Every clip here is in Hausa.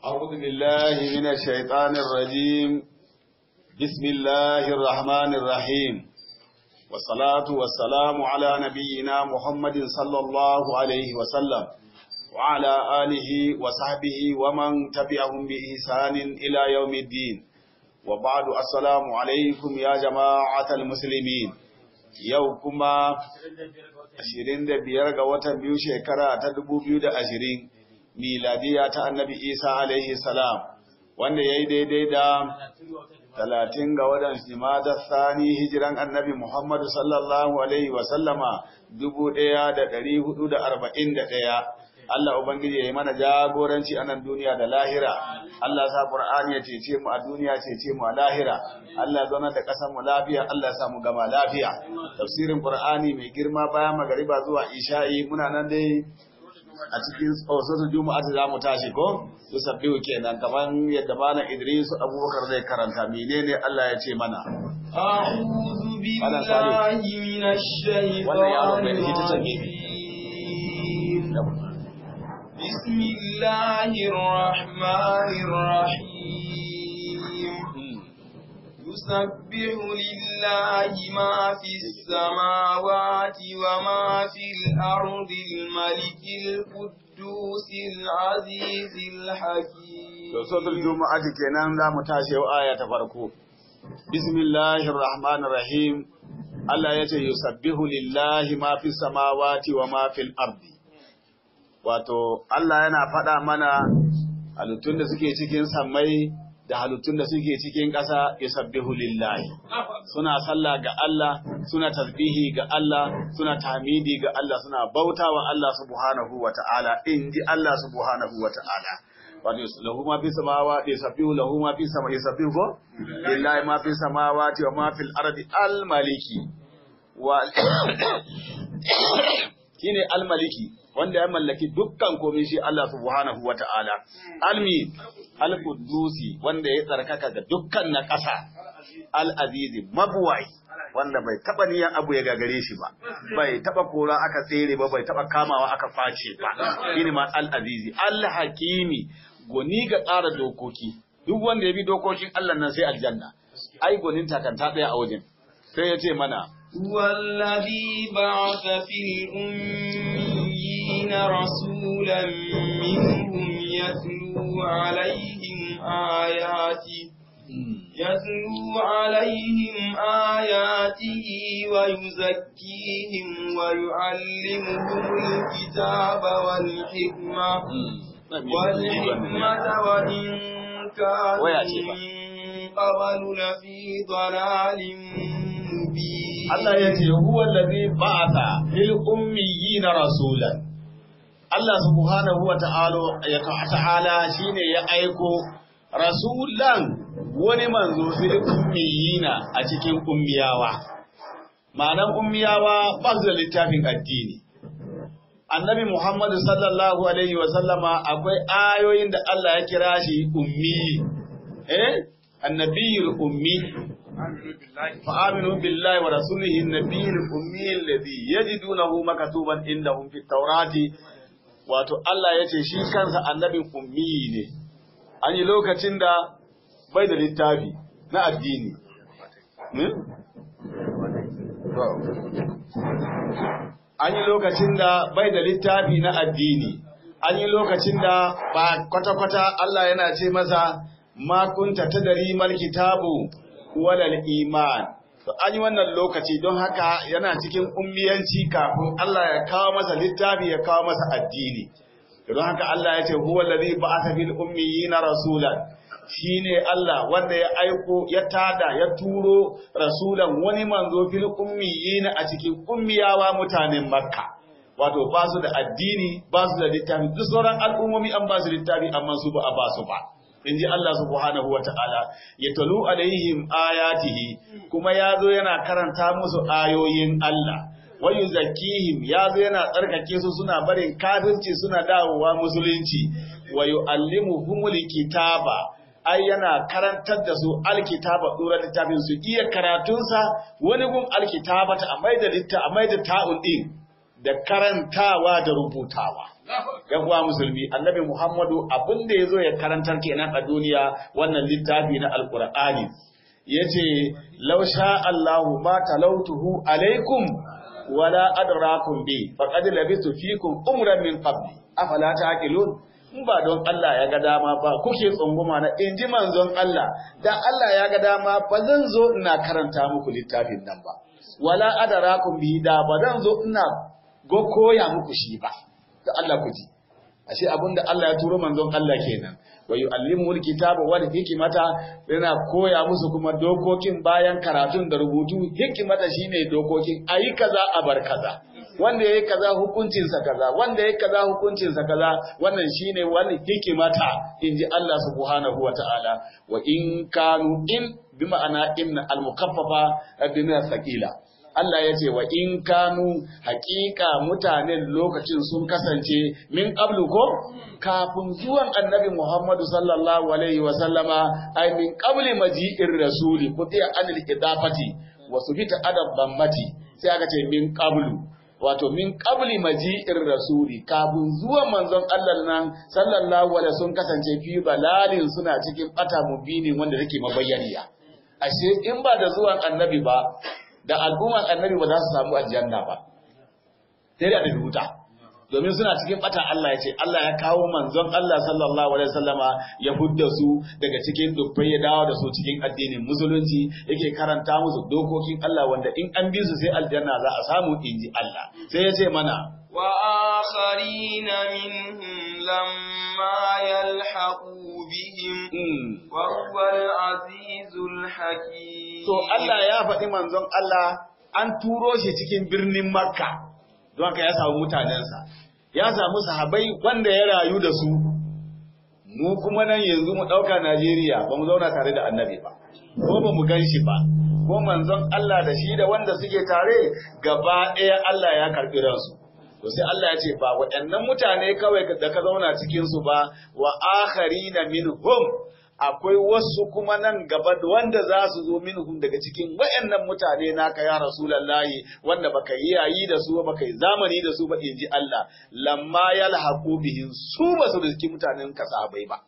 أعوذ بالله من الشيطان الرجيم بسم الله الرحمن الرحيم والصلاة والسلام على نبينا محمد صلى الله عليه وسلم وعلى آله وصحبه ومن تبعهم بإحسان إلى يوم الدين وبعد السلام عليكم يا جماعة المسلمين يوكما ashirin da biyar ga watan biyu shekara ta dubu biyu da ashirin miladiya ta annabi isa alaihi salam wanda ya yi daidai da talatin ga watan jimada sani hijiran annabi muhammadu sallallahu alaihi wasallama dubu ɗaya da ɗari hudu da arba'in da ɗaya Allah Ubangiji ya yi mana jagoranci a nan duniya da lahira. Allah sa Qur'ani ya cece mu a duniya cece mu a lahira. Allah zauna da ƙasar mu lafiya, Allah sa mu gama lafiya. Tafsirin Qur'ani mai girma bayan magariba zuwa isha'i muna nan dai a cikin tsotsotsin juma'a za mu tashi ko su sabbihu kenan kamar yadda malam Idris Abubakar zai karanta menene Allah ya ce mana. أعوذ بالله من الشيطان الرجيم بسم الله الرحمن الرحيم يسبح لله ما في السماوات وما في الأرض الملك القدوس العزيز الحكيم Suratul Juma'a kenan za mu tashi yau aya ta farko. Bismillahir Rahmanir Rahim. Allah ya ce yusabbihu lillahi ma fi samawati wa ma fil ardi. wato Allah yana faɗa mana halittun da suke cikin sammai da halittun da suke cikin ƙasa yusabbihu lillahi suna sallah ga Allah suna tasbihi ga Allah suna tahmidi ga Allah suna bautawa Allah subhanahu wata'ala in ji Allah subhanahu wata'ala wato lahu ma fi samawati yusabbihu lahu ma fi samawati yusabbihu ko lillahi ma fi samawati wa ma fil ardi al maliki wa shine al maliki wanda ya mallaki dukkan komai shi Allah subhanahu wa ta'ala. Almi, al-Qudusi wanda ya tsarkaka ga dukkan na ƙasa, al-Azizi, mabuwai, wanda bai taɓa niyan abu ya gagare shi ba, bai taɓa kora aka tsere ba, bai taɓa kamawa aka face ba, shi ne ma al-Azizi, al-Hakimi, goni ga tsara dokoki, duk wanda ya bi dokokin Allah nan sai aljanna, ai gonin takanta ɗaya a wajen, sai ya ce mana, هو الذي بعث في الأميين رسولا منهم يتلو عليهم آياته يتلو عليهم آياته ويزكيهم ويعلمهم الكتاب والحكمة والحكمة وإن كانوا من قبل لفي ضلال مبين Allah ya ce, Huwa lazi ba'ata fil ummiyina rasulan. Allah subhanahu wa ta'ala shi ne ya aiko rasulan wani manzo fil ummiyina a cikin ummiyawa. Ma'anan ummiyawa ba su da littafin addini. Annabi Muhammadu sallallahu Alaihi wasallama akwai ayoyin da Allah ya kira shi ummi. Eh? Annabiyul ummi فآمنوا بالله ورسوله النبي الأمي الذي يجدونه مكتوبا عندهم في التوراة wato Allah ya ce shi kansa annabin ummi ne an yi lokacin da bai da littafi na addini an yi lokacin da bai da littafi na addini an yi lokacin da ba kwata-kwata Allah yana ce masa ma kunta tadari mal kitabu walal iman to an yi wannan lokaci don haka yana cikin ummiyanci kafin Allah ya kawo masa littafi ya kawo masa addini don haka Allah ya ce huwa allazi ba'atha fil ummiyina rasulan shine Allah wanda ya aiko ya tada ya turo rasulan wani manzo fil ummiyina a cikin ummiyawa mutanen makka wato ba su da addini ba su da littafi duk sauran al'ummomi an ba su littafi amma su ba a ba su ba in ji Allah subhanahu wa ta'ala, ya talu alaihim ayatihi, kuma ya zo yana karanta musu ayoyin Allah, wayu zakihim ya zo yana tsarkake su suna barin kafirci suna dawowa musulunci, wayu allimu humul kitaba, ai yana karantar da su alkitaba ɗora littafin su iya karatunsa wani gun alkitaba ta a maida litta a maida ta'un ɗin. da karantawa da rubutawa yan uwa musulmi annabi muhammadu abin da yazo ya karantar kenan a duniya wannan littafi na alqur'ani yace law sha Allahu ma talautuhu alaikum wala adrakum bi faqad labistu fikum umran min qabli afala taqilun in ba don Allah ya ga dama ba kuke tsunguma na inji manzon Allah da Allah ya ga dama ba zan zo ina karanta muku littafin nan ba wala adrakum bi da ba zan zo ina go koya muku shi ba da Allah ku ji ashe abinda Allah ya turo manzon Allah kenan wa yu'allimul kitaba wal hikmata yana koya musu kuma dokokin bayan karatun da rubutu hikimata shine dokokin ayi kaza a bar kaza wanda yayi kaza hukuncinsa kaza wanda yayi kaza hukuncinsa kaza wannan shine wani hikimata inji Allah subhanahu wataala wa in kanu in bi ma'ana in al-mukaffafa bin thaqila Allah ya ce wa in kanu haƙiƙa mutanen lokacin sun kasance min ƙablu ko kafin zuwan annabi Muhammadu sallallahu alaihi wa sallama ai min qabli maji'ir rasuli kutiya anil idafati wa subita adab bammati sai aka ce min qablu wato min qabli maji'ir rasuli kafin zuwan manzon Allah nan sallallahu alaihi sun kasance fi balalin suna cikin bata mubini wanda take mabayyaniya ashe in ba da zuwan annabi ba da al'umman annabi ba za su samu aljanna ba sai da wuta domin suna cikin bata Allah ya ce Allah ya kawo manzon Allah sallallahu alaihi wasallama ya hudda su daga cikin dubbai ya dawo da su cikin addinin musulunci yake karanta musu dokokin Allah wanda in an bi su sai aljanna za a samu inji Allah sai ya ce mana wa akharina minhum lamma yalhaqu bihim wa huwal azizul hakim to Allah ya faɗi manzon Allah an turo shi cikin birnin Makka don haka ya samu mutanensa ya samu sahabai wanda ya rayu da su mu kuma nan yanzu mu ɗauka Najeriya ba mu zauna tare da annabi ba ko ba mu gan shi ba ko manzon Allah da shi da wanda suke tare gaba ɗaya Allah ya karɓi ransu to sai Allah ya ce ba waɗannan mutane kawai da ka zauna cikin su ba wa akharina minhum akwai wasu kuma nan gaba wanda za su zo minhum daga cikin wayannan mutane naka ya rasulullahi wanda baka yi yayi da su baka yi zamani da su ba inji Allah lamma yalhaqu bihim su ba su riski mutanen ka sahabbai ba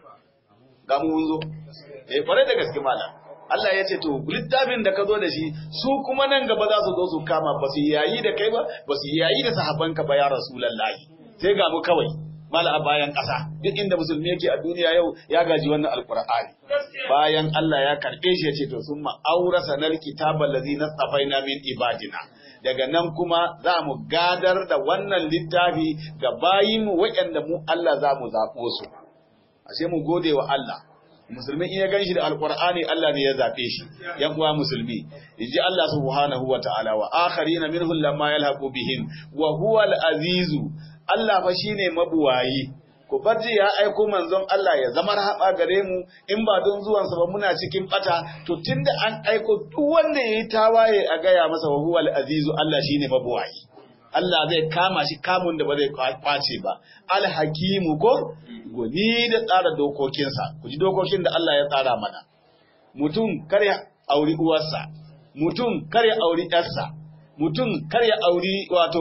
ga mu mun zo eh kware da gaske malam Allah ya ce to littafin da ka zo da shi su kuma nan gaba za su zo su kama ba su yayi da kai ba ba su yayi da sahabbanka ba ya rasulullahi sai ga mu kawai mala a bayan ƙasa duk inda musulmi yake a duniya yau ya gaji wannan alkur'ani bayan Allah ya karɓe shi ya ce to sun ma'aura sanar kitaban lazi na tsafaina min ibadina daga nan kuma za mu gadar da wannan littafi ga bayinmu waɗanda mu Allah za mu zaɓo su ashe mu gode wa Allah musulmi in ya gan shi da alkur'ani Allah ne ya zaɓe shi yan uwa musulmi inji Allah subhanahu wa ta'ala wa akharina minhum lamma yalhaqu bihim wa huwa al-azizu Allah fa shine mabuwayi ku barji ya aiko manzon Allah ya zama rahaba gare mu in ba don zuwan sa ba muna cikin bata to tunda an aiko duk wanda yayi tawaye a gaya masa wa huwal azizu Allah shine mabuwayi Allah zai kama shi kamun da ba zai kwace ba al hakimu ko goni da tsara dokokinsa ku ji dokokin da Allah ya tsara mana mutum kar ya auri uwarsa mutum kar ya auri yarsa mutum kar ya auri wato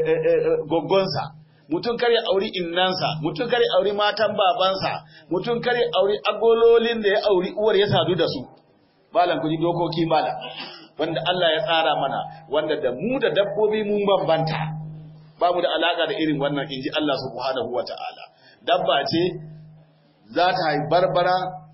goggonsa mutum kar ya auri innansa, mutum kar ya auri matan babansa, mutum kar ya auri agololin da ya auri uwar ya sadu da su. Malam ku ji dokoki malam, wanda Allah ya tsara mana, wanda da mu da dabbobi mun bambanta. Ba mu da alaka da irin wannan inji Allah subhanahu wa ta'ala. Dabba ce za ta haifi barbara,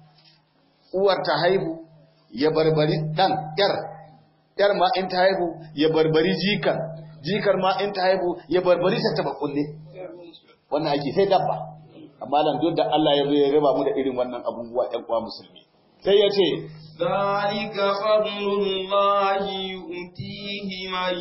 uwar ta haihu, ya barbari ɗan, ‘yar, ‘yar ma in ta haihu, ya barbari jikan, jikar ma in ta haihu, ya barbari ta taba kulle. wannan ake sai dabba amma nan duk da Allah ya zo ya raba mu da irin wannan abubuwa ɗan uwa musulmi sai ya ce zalika fadlullahi yu'tihi man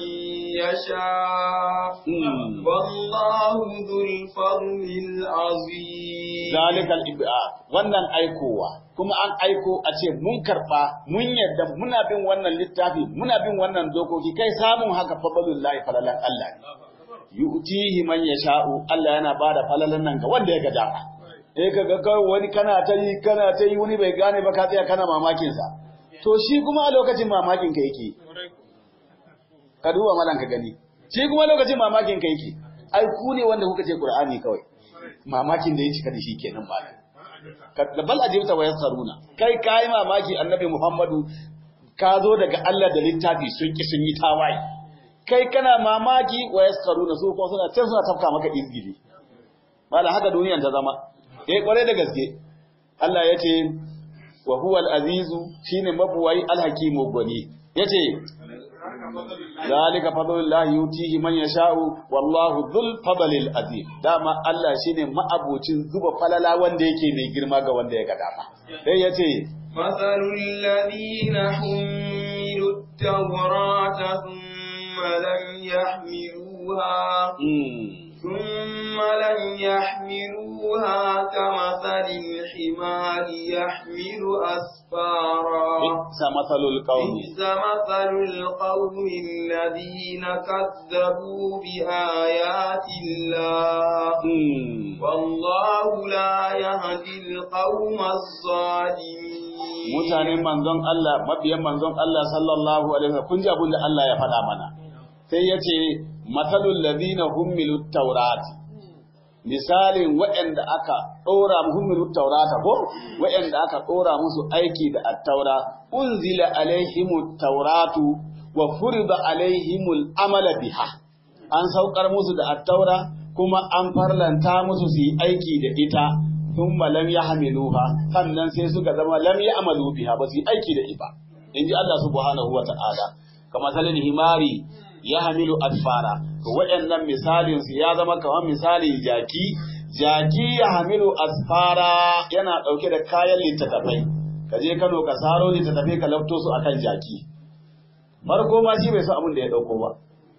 yasha wallahu dhul fadlil azim zalika al-ib'a wannan aikowa kuma an aiko a ce mun karba mun yarda muna bin wannan littafi muna bin wannan dokoki kai samun haka fadlullahi falalan Allah ne yu'tihi man yasha'u Allah yana bada falalan nan ga wanda ya ga dama eh kaga kawai wani kana ta yi kana ta yi wani bai gane ba ka tsaya kana mamakin sa to shi kuma a lokacin mamakin ka yake ka duba malan ka gani shi kuma lokacin mamakin kai ke ai ku ne wanda kuka ce qur'ani kawai mamakin da ya cika da shi kenan ba da bal ajibta wa yasaruna kai kai mamaki annabi muhammadu ka zo daga Allah da littafi sun ki sun yi tawaye kai kana mamaki wa yasaruna su kuma suna can suna tafka maka izgili mala haka duniyan ta zama eh kware da gaske Allah ya ce wa huwa al-azizu shine mabuwai al-hakimu gwani yace zalika fadlullahi yutihi man yasha'u wallahu dhul fadlil azim dama Allah shine ma'abocin zuba falala wanda yake mai girma ga wanda ya ga dama sai yace مثل الذين حملوا التوراة ثم لم يحملوها ثم لم يحملوها كمثل الحمار يحمل أسفارا بئس مثل القوم بئس مثل القوم الذين كذبوا بآيات الله والله لا يهدي القوم الظالمين mutanen manzon Allah mabiyan manzon Allah sallallahu alaihi wasallam kun ji abin da Allah ya faɗa mana sai ya ce matsalul ladina hummilu taurat misalin waɗanda aka ɗora hummilu taurata ko waɗanda aka ɗora musu aiki da attaura unzila alaihimu tauratu wa furida alaihimul amala biha an saukar musu da attaura kuma an farlanta musu su yi aiki da ita thumma lam yahmiluha sannan sai suka zama lam ya'malu biha ba su yi aiki da ita inji Allah subhanahu wa ta'ala kama salin himari ya hamilu asfara to waɗannan misalin su ya zama kamar misalin jaki jaki ya hamilu asfara yana ɗauke da kayan littattafai ka je Kano ka saro littattafai ka lafto su akan jaki farko ma shi bai san abin da ya ɗauko ba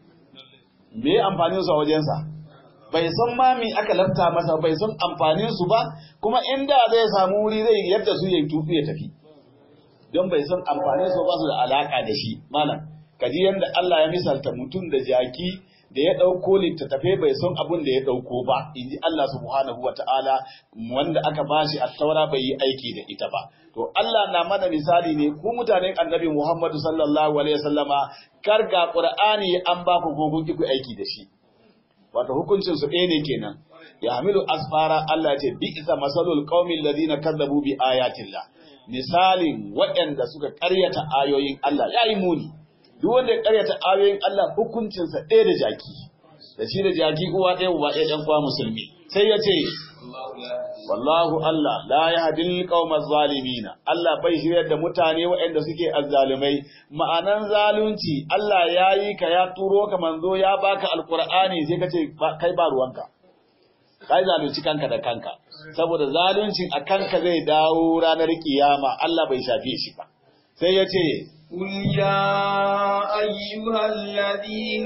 me amfanin su a wajensa bai san ma me aka lafta masa bai san amfanin su ba kuma inda zai samu wuri zai yadda su yayi tutu ya tafi don bai san amfanin su ba su da alaka da shi malam kaji yanda Allah ya misalta mutum da jaki da ya ɗauko littattafe bai san abin da ya ɗauko ba in ji Allah subhanahu wa ta'ala wanda aka bashi a taura bai yi aiki da ita ba to Allah na mana misali ne ku mutanen annabi Muhammadu sallallahu alaihi wasallama kar ga Qur'ani an ba ku ko kun ku aiki da shi wato hukuncin su ɗaya ne kenan ya hamilu asfara Allah ce bi isa masalul qaumil ladina kadzabu bi ayatillah misalin waɗanda suka ƙaryata ayoyin Allah yayi muni duk wanda ya karyata ayoyin Allah hukuncinsa ɗaya da jaki da shi da jaki uwa ɗaya uba ɗaya ɗan kwa musulmi sai ya ce wallahu Allah la yahdil qaumaz zalimin Allah bai shiryar da mutane waɗanda suke azzalumai ma'anan zalunci Allah ya yi ka ya turo ka manzo ya baka alqur'ani sai ka ce kai ba ruwanka kai zalunci kanka da kanka saboda zaluncin a kanka zai dawo ranar kiyama Allah bai shafe shi ba sai ya ce قل يا أيها الذين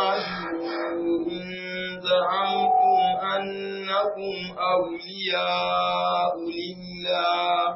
هادوا إن زعمتم أنكم أولياء لله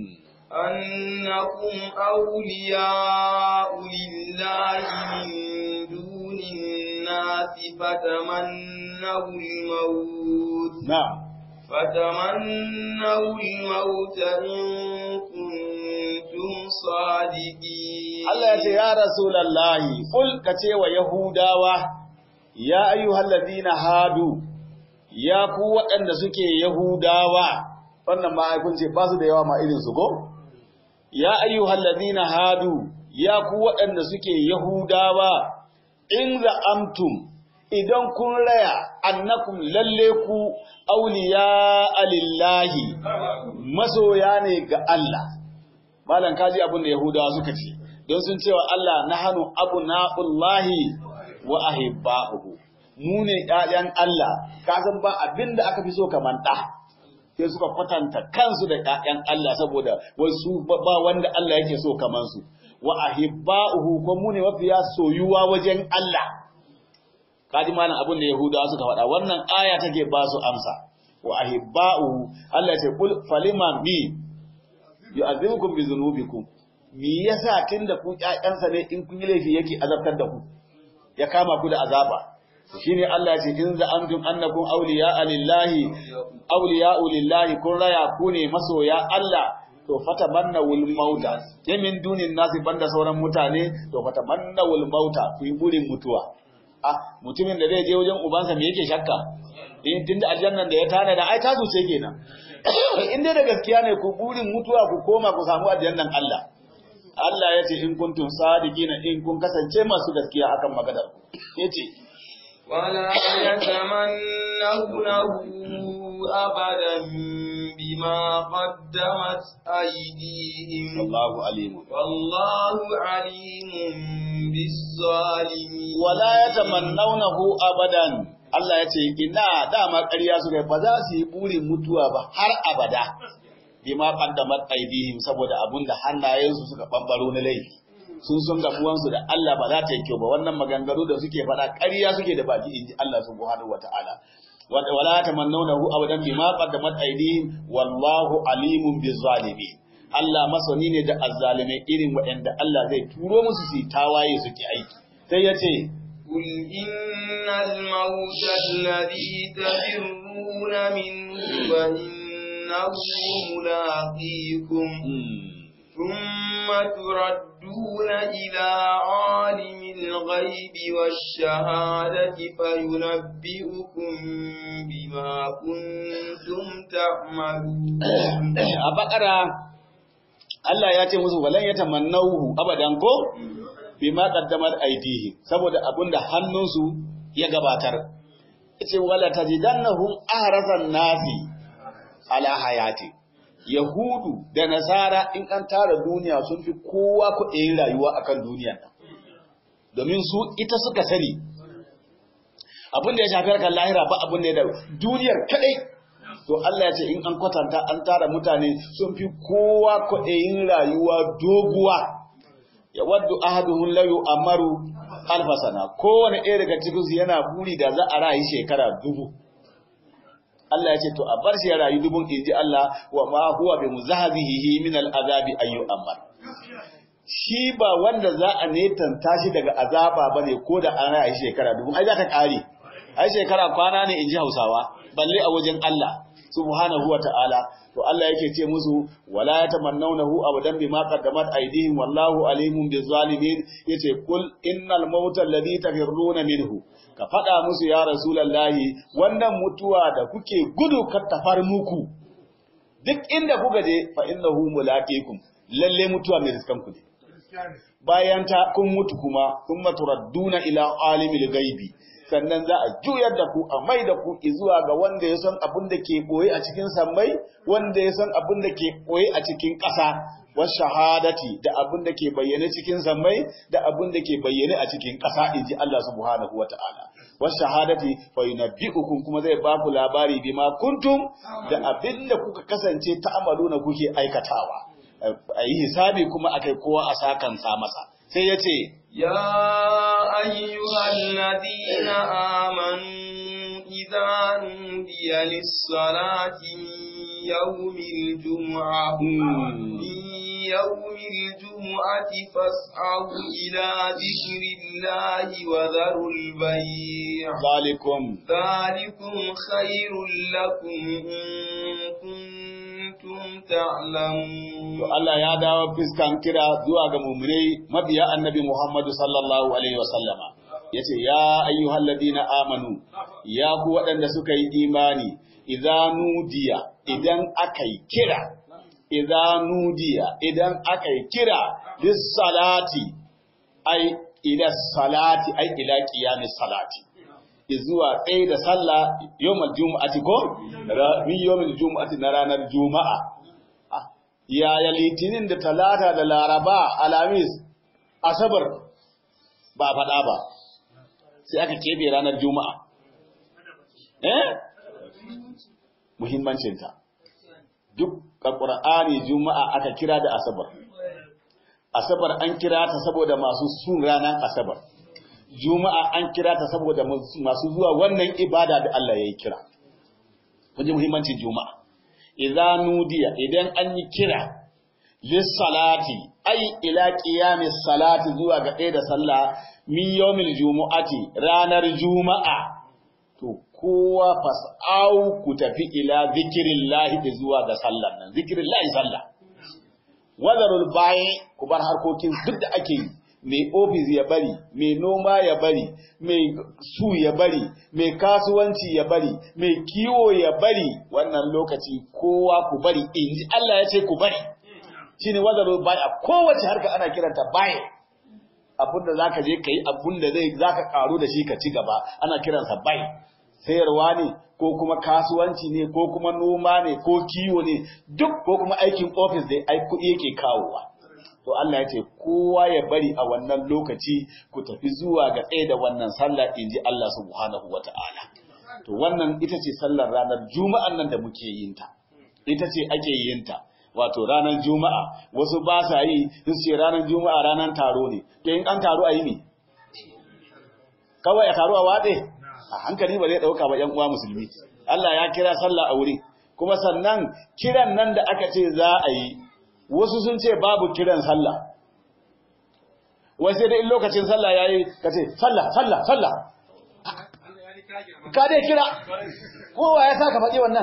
أنكم أولياء لله من دون الناس فتمنوا الموت نعم فتمنوا الموت إن كنتم صادقين Allah ya ce ya Rasulallahi kul ka ce wa Yahudawa ya ayyuhal ladina hadu ya ku waɗanda suke Yahudawa wannan ma kun ce ba su da yawa ma irin su ko ya ayyuhal ladina hadu ya ku waɗanda suke Yahudawa in za'amtum idan kun raya annakum lalle ku auliya alillahi masoya ne ga Allah malam kaji abin da Yahudawa suka ce don sun cewa Allah na hannu abu na'ullahi wa ahibba'uhu mu ne ƴaƴan Allah ka san ba abin da aka fi so kamar ɗa sai suka kwatanta kansu da ƴaƴan Allah saboda wasu ba wanda Allah yake so kamar su wa ahibba'uhu ko mu ne mafiya soyuwa wajen Allah kaji malam abin da Yahudawa suka faɗa wannan aya take ba su amsa wa ahibba'uhu Allah ya ce kul falima bi yu'azibukum bi dhunubikum me yasa tunda ku ƴaƴansa ne in kun yi laifi yake azabtar da ku ya kama ku da azaba shine Allah ya ce in za antum annakum awliya lillahi awliya lillahi kun raya ku ne masoya Allah to fatamanna wal mauta ke min dunin nasi banda sauran mutane to fatamanna wal mauta ku yi burin mutuwa a mutumin da zai je wajen ubansa me yake shakka in tunda aljannan da ya tana da ai tasu ce kenan in dai da gaskiya ne ku burin mutuwa ku koma ku samu aljannan Allah Allah ya ce in kuntum sadiqina in kun kasance masu gaskiya akan maganar ku yace ولا يتمنونه أبدا بما قدمت أيديهم wallahu alim والله عليم بالظالمين wala yatamannawnahu abadan Allah ya ce ina dama ƙarya su kai ba za su yi burin mutuwa ba har abada bima qaddamat aydihim saboda abunda hannayensu suka bambaro na laifi sun sun gabuwansu da Allah ba za ta yi kyau ba wannan maganganu da suke faɗa ƙarya suke da baki inji Allah subhanahu wataala wala tamannawnahu abadan bima qaddamat aydihim wallahu alimun bizzalimin Allah masani ne da azzalimai irin waɗanda Allah zai turo musu su yi tawaye suke aiki sai ya ce قل إن الموت الذي تفرون منه فإنه ملاقيكم ثم تردون إلى عالم الغيب والشهادة فينبئكم بما كنتم تعملون a bakara Allah ya ce musu walan ya tamannahu abadan ko bima qaddamat aydihim saboda abinda hannunsu ya gabatar yace wala tajidannahum ahrasan nasi ala hayati yahudu da nasara in an tara duniya sun fi kowa kuɗin rayuwa akan duniya domin su ita suka sani abin da ya shafi harkar lahira ba abin da ya dawo duniyar kadai to Allah ya ce in an kwatanta an tara mutane sun fi kowa kwaɗayin rayuwa doguwa ya waddu ahaduhum la yu'amaru alfa sana kowane ɗaya daga cikin su yana buri da za a rayu shekara dubu Allah ya ce to a bar shi ya rayu dubun inji Allah wa ma huwa bi muzahzihi min al'azabi ayyu amar shi ba wanda za a netanta shi daga azaba bane ko da an rayu shekara dubu ai za ta kare ai shekara kwana ne inji Hausawa balle a wajen Allah subhanahu wa ta'ala to Allah yake ce musu wala yatamannawnahu abadan bima qaddamat aydihim wallahu alimun bizzalimin yace kul innal mauta alladhi tafirruna minhu ka fada musu ya rasulullahi wannan mutuwa da kuke gudu ka tafar muku duk inda kuka je fa innahu mulaqikum lalle mutuwa mai riskan ku ne bayan ta kun mutu kuma thumma turadduna ila alimil ghaibi sannan za a juyar da ku a mai da ku zuwa ga wanda ya san abin da ke boye a cikin sammai wanda ya san abin da ke boye a cikin ƙasa was shahadati da abin da ke bayyane cikin sammai da abin da ke bayyane a cikin ƙasa inji Allah subhanahu wataala was shahadati fa yunabbi'ukum kuma zai ba ku labari bima kuntum da abin da kuka kasance ta'amaluna kuke aikatawa a yi hisabi kuma akai kowa a sakan sa masa sai ya ce يا أيها الذين آمنوا إذا نودي للصلاة من يوم الجمعة من يوم الجمعة فاسعوا إلى ذكر الله وذروا البيع ذلكم ذلكم خير لكم إن كنتم تعلمون To Allah ya dawo fiskan kira zuwa ga muminai mabiya annabi Muhammadu sallallahu Alaihi wasallama. Ya ce, Ya ayyuhal ladina amanu, ya ku waɗanda suka yi imani, idan nudiya, idan aka yi kira, idan nudiya, idan aka yi kira, bis salati, ai, ila salati, ai, ila ƙiyamis salati. Izuwa tsaye da sallah yawmal juma'ati ko? Min yawmal juma'ati na ranar juma'a. yaya litinin da talata da laraba alamis asabar ba faɗa ba sai aka kebe ranar juma'a eh muhimmancinta duk a ƙur'ani juma'a aka kira da asabar asabar an kira ta saboda masu sun ranar asabar juma'a an kira ta saboda masu zuwa wannan ibada da Allah ya yi kira kun muhimmancin juma'a idza nudiya idan an yi kira lissalati ai ila qiyamis salati zuwa ga ɗaya da sallah min yawmil jumu'ati ranar juma'a to kowa fas'au ku tafi ila zikrillahi zuwa ga sallar nan zikrillahi sallah wadarul bayi ku bar harkokin duk da ake yi mai ofis ya bari mai noma ya bari mai su ya bari mai kasuwanci ya bari mai kiwo ya bari wannan lokaci kowa ku bari inji Allah ya ce ku bari shine wazaro bai a kowace harka ana kiranta bai abinda zaka je kai abinda zai zaka karu da shi ka ci gaba ana kiransa bai sayarwa ne ko kuma kasuwanci ne ko kuma noma ne ko kiwo ne duk ko kuma aikin ofis da ai kuɗi yake kawowa to Allah ya ce kowa ya bari a wannan lokaci ku tafi zuwa ga tsaye da wannan sallah inji Allah subhanahu wata'ala to wannan ita ce sallar ranar juma'an nan da muke yin ta ita ce ake yin ta wato ranar juma'a wasu ba sa yi su ce ranar juma'a ranar taro ne to in an taro a yi ne kawai a taro a watse a hankali ba zai dauka ba yan uwa musulmi Allah ya kira sallah a wurin kuma sannan kiran nan da aka ce za a yi wasu sun ce babu kiran sallah wai sai dai in lokacin sallah yayi ka ce sallah sallah sallah ka dai kira kowa ya saka faɗi wannan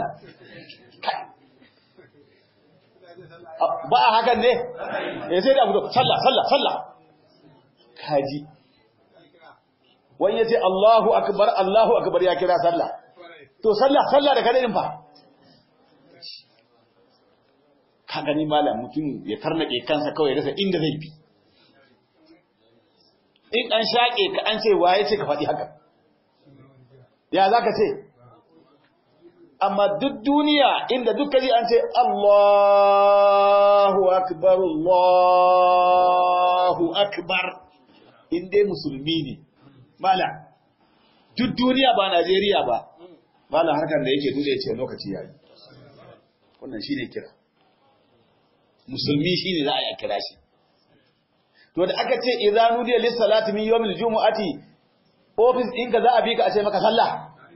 ba a hakan ne ya sai da abu sallah sallah sallah kaji wani ya ce Allahu akbar Allahu akbar ya kira sallah to sallah sallah da kadai fa ka gani malam mutum ya karnake kansa kawai rasa inda zai bi in an shaƙe ka an ce waye ce ka faɗi haka ya za ka ce amma duk duniya inda duk kaji an ce Allahu akbar Allahu akbar in dai musulmi ne mala duk duniya ba Najeriya ba mala harkar da yake dole ce lokaci yayi wannan shine kira musulmi shine za a yi kira shi to da aka ce idza nudiya lis salati min yawmil jumu'ati office ɗinka za a bi ka a ce maka sallah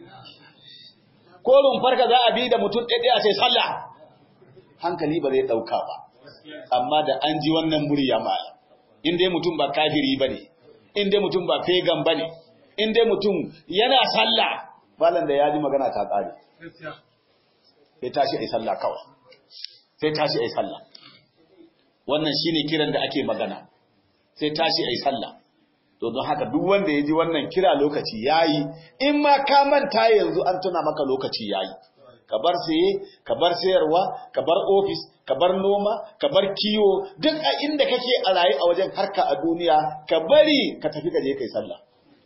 ko rumfarka za a bi da mutum ɗaya a ce sallah hankali ba zai ɗauka ba amma da an ji wannan murya malam in dai mutum ba kafiri ba ne in dai mutum ba fegan ba ne in dai mutum yana sallah malam da ya ji magana ta ƙare sai tashi a yi sallah kawai sai tashi a yi sallah wannan shine kiran da ake magana sai tashi a yi sallah to don haka duk wanda ya ji wannan kira lokaci yayi in ma ka manta yanzu an tuna maka lokaci yayi ka bar saye ka bar sayarwa ka bar ofis ka bar noma ka bar kiwo duk a inda kake a raye a wajen harka a duniya ka bari ka tafi ka je kai sallah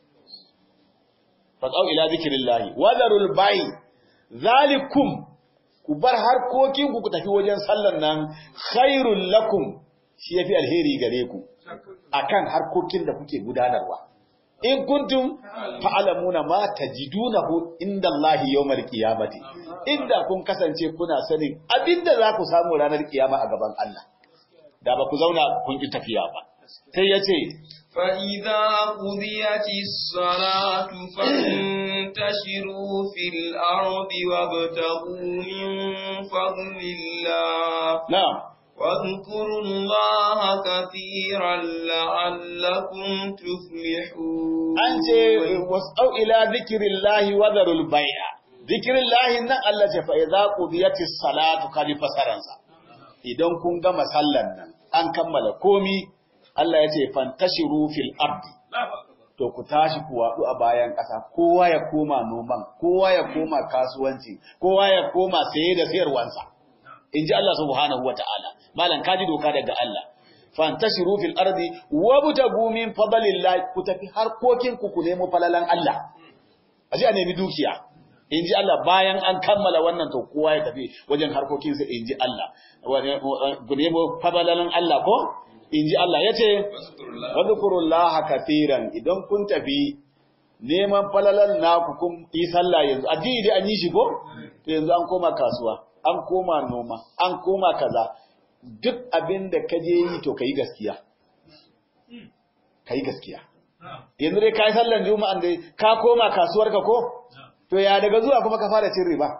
fasau ila zikrillahi wadarul bai zalikum ku bar harkokin ku ku tafi wajen sallan nan khairul lakum shi yafi alheri gare ku akan harkokin da kuke gudanarwa in kuntum ta'lamuna ma tajidunahu inda Allah yawmal qiyamati inda kun kasance kuna sanin abinda za ku samu ranar kiyama a gaban Allah da ba ku zauna kun ki tafiya ba sai yace fa idza qudiyatis salatu fantashiru fil ardi wabtaghu min fadlillah na'am واذكروا الله كثيرا لعلكم تفلحون an ce wasau ila zikrillahi wa dharul bai'a zikrillahi nan Allah ce fa idza qudiyatis salatu kali fasaransa idan kun gama sallan nan an kammala komi Allah ya ce fantashiru fil ardi to ku tashi ku wadu a bayan ƙasa kowa ya koma noman kowa ya koma kasuwanci kowa ya koma saye da sayarwansa inji Allah subhanahu wataala malan kaji doka daga Allah fantashiru fil ardi wabtagu min fadlillah ku tafi harkokin ku ku nemo falalan Allah aje a nemi dukiya inji Allah bayan an kammala wannan to kowa ya tafi wajen harkokin sa inji Allah ku nemo falalan Allah ko inji Allah yace wadhkurullaha katiran idan kun tafi neman falalan naku kun yi sallah yanzu addini dai an yi shi ko to yanzu an koma kasuwa an koma noma an koma kaza duk abin da ka je yi to ka yi gaskiya. Ka yi gaskiya. Yanzu dai ka yi sallan juma'an dai ka koma kasuwarka ko? To ya daga zuwa kuma ka fara cin riba.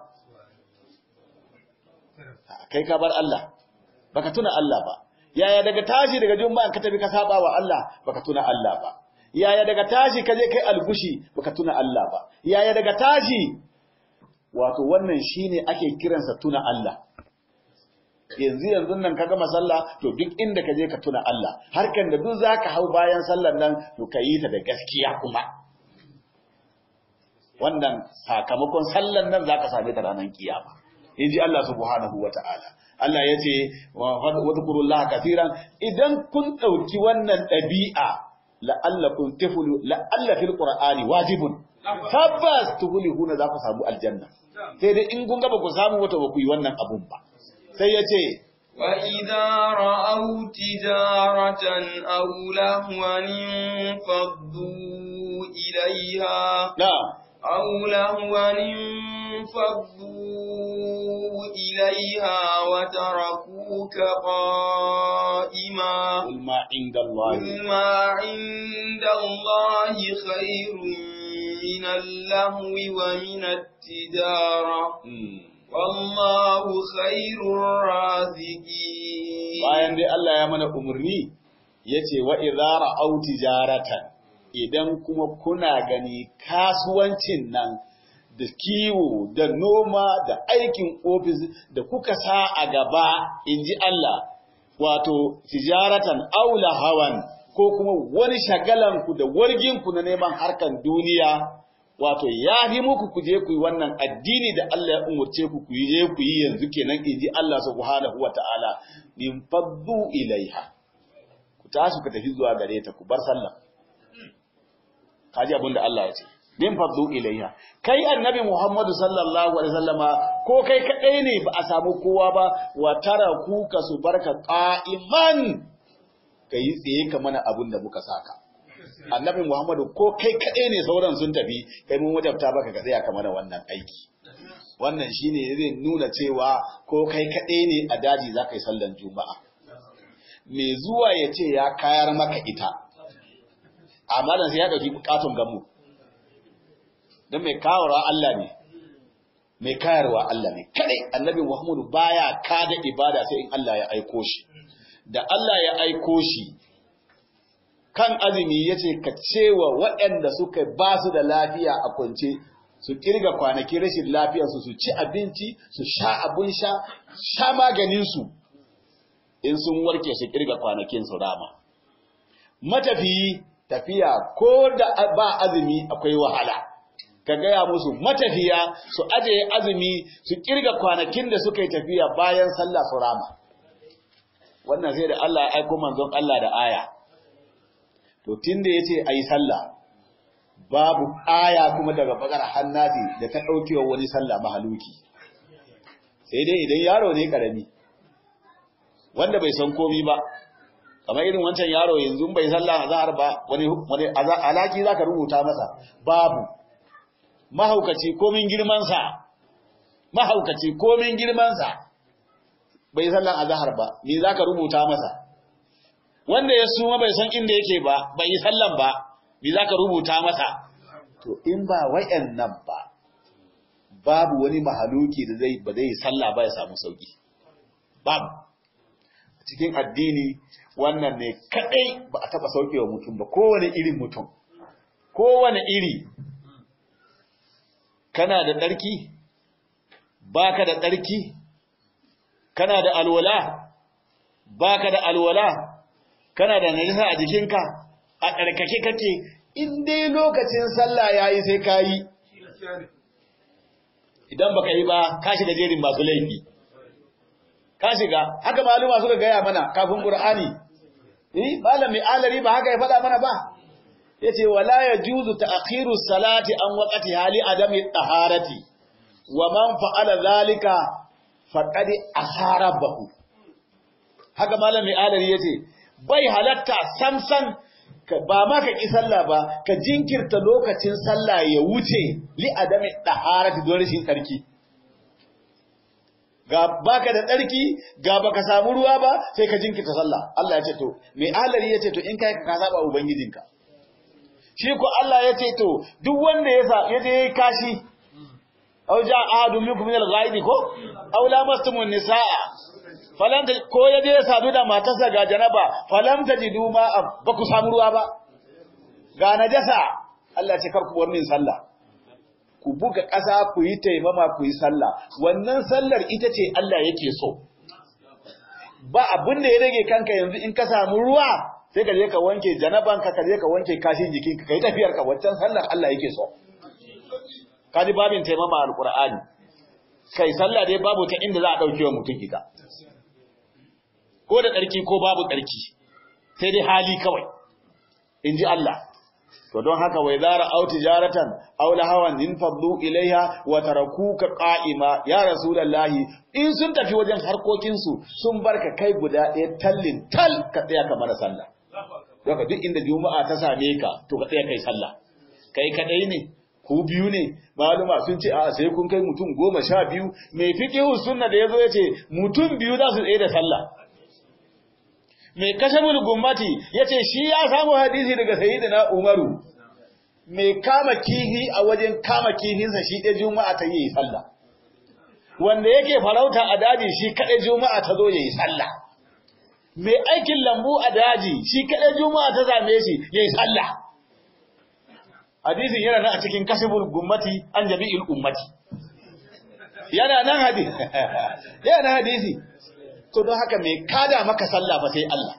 Kai ka bar Allah, baka tuna Allah ba. Yaya daga tashi daga juma'an ka tafi ka saba wa Allah, baka tuna Allah ba. Yaya daga tashi ka je kai algushi, baka tuna Allah ba. Yaya daga tashi wato wannan shine ake kiransa tuna Allah. yanzu yanzu nan ka gama sallah to duk inda ka je ka tuna Allah harkan da duk zaka hau bayan sallar nan to ka yi ta da gaskiya kuma wannan sakamakon sallar nan zaka same ta ranar kiyama inji Allah subhanahu wataala Allah ya ce wa dhkurullaha kaseeran idan kun dauki wannan dabi'a la'allakum tafulu la'alla fil qur'ani wajibun tabbas tuflihuna za ku samu aljanna sai dai in kun ga ba ku samu wata ba ku yi wannan abun ba sai ya ce وَإِذَا رَأَوْا تِجَارَةً أَوْ لَهْوًا انفَضُّوا إِلَيْهَا na'am أَوْ لَهْوًا انفَضُّوا إِلَيْهَا وَتَرَكُوكَ قَائِمًا قل ما عند الله قُلْ مَا عِندَ اللَّهِ خَيْرٌ مِنَ اللَّهْوِ وَمِنَ التِّجَارَةِ Hmm. وَاللَّهُ خَيْرُ الرَّازِقِينَ bayan dai Allah ya mana umarni yace wa idza ra'aw tijaratan idan kuma kuna gani kasuwancin nan da kiwo da noma da aikin ofis da kuka sa a gaba inji Allah wato tijaratan aula hawan ko kuma wani shagalan ku da wargin ku na neman harkan duniya wato ya fi muku ku je ku yi wannan addini da Allah ya umurce ku ku yi je ku yi yanzu kenan inji Allah subhanahu wata'ala min faddu ilaiha ku tashi ku tafi zuwa gare ta ku bar sallah kaji abin da Allah ya ce min faddu ilaiha kai annabi Muhammadu sallallahu alaihi wasallama ko kai kadai ne ba a samu kowa ba wa tara ku ka su barka qa'iman kai tsaye ka mana abin da muka saka annabi Muhammadu ko kai kadai ne sauran sun tafi kai mun wajabta baka ka tsaya ka mana wannan aiki wannan shine zai nuna cewa ko kai kadai ne a daji za ka yi sallan juma'a me zuwa ya ce ya kayar maka ita amma dan sai ya dauki bukatun gamu don mai kawarwa Allah ne mai kayarwa Allah ne kadai annabi Muhammadu baya kada ibada sai in Allah ya aiko shi da Allah ya aiko shi kan azumi yace ka cewa waɗanda suka ba su da lafiya a kwance su kirga kwanaki rashin lafiyarsu su ci abinci su sha abun sha sha maganinsu in sun warke su kirga kwanakin su rama matafiyi tafiya ko da ba azumi akwai wahala ka gaya musu matafiya su ajiye azumi su kirga kwanakin da suka yi tafiya bayan sallah su rama wannan sai da Allah ya aiko manzon Allah da aya to tunda yace ayi sallah babu aya kuma daga bakar hannati da ta daukewa wani sallah mahaluki sai dai idan yaro ne karami wanda bai san komi ba kamar irin wancan yaro yanzu bai sallah azhar ba wani wani alaki zaka rubuta masa babu mahaukaci komin girman sa mahaukaci komin girman sa bai sallan azhar ba me zaka rubuta masa wanda ya suma bai san inda yake ba bai yi sallan ba me zaka rubuta masa to in ba wayannan ba babu wani mahaluki da zai ba zai sallah ba ya samu sauki babu cikin addini wannan ne kadai ba a taba saukewa mutum ba kowane irin mutum kowane iri kana da tsarki baka da tsarki kana da alwala baka da alwala kana da najasa a jikinka a tsarkake kake in dai lokacin sallah yayi sai kayi idan baka yi ba ka shiga jerin masu laifi ka shiga haka maluma suka gaya mana kafin qur'ani eh malami alari ba haka ya faɗa mana ba yace wala yajuzu ta'khiru salati an waqti hali adami taharati wa man fa'ala zalika faqad aharabahu haka malami alari yace bai halatta samsan ba ma ka ki sallah ba ka jinkirta lokacin sallah ya wuce li adami taharati don rashin tsarki ga baka da tsarki ga baka samu ruwa ba sai ka jinkirta sallah Allah ya ce to mai alari ya ce to in kai ka saba ubangijinka shi ko Allah ya ce to duk wanda ya sa ya je kashi aw ja ahadun minkum min al-ghaibi ko aw lamastumun nisaa falam ko ya je sadu da matarsa ga janaba falam tajidu ma ba ku samu ruwa ba ga najasa Allah ya ce kar ku bar min sallah ku buga ƙasa ku yi taimama ku yi sallah wannan sallar ita ce Allah yake so ba abin da ya rage kanka yanzu in ka samu ruwa sai ka je ka wanke janabanka ka je ka wanke kashin jikinka kai tafiyar ka wancan sallar Allah yake so kaji babin taimama alqur'ani kai sallah dai babu ta inda za a dauke wa mutum ita ko da tsarki ko babu tsarki sai dai hali kawai inji Allah to don haka wai zara au tijaratan aw lahawan in fadlu ilaiha wa tarakuka qa'ima ya rasulullahi in sun tafi wajen harkokin su sun barka kai guda ɗaya tallin tal ka tsaya ka mara sallah don duk inda juma'a ta same ka to ka tsaya kai sallah kai kadai ne ku biyu ne maluma sun ce a sai kun kai mutum goma sha biyu mai fiqihu sunna da yazo yace mutum biyu za su tsaye da sallah mai kashabul gummati yace shi ya samu hadisi daga sayyidina Umaru mai kama kihi a wajen kama kihinsa shi ɗaya juma'a ta yi sallah wanda yake farauta a daji shi kaɗai juma'a ta zo yayi sallah mai aikin lambu a daji shi kaɗai juma'a ta zame shi yayi sallah hadisin yana nan a cikin kashabul gummati an jami'il ummati yana nan hadisi yana nan hadisi to don haka mai kada maka sallah ba sai Allah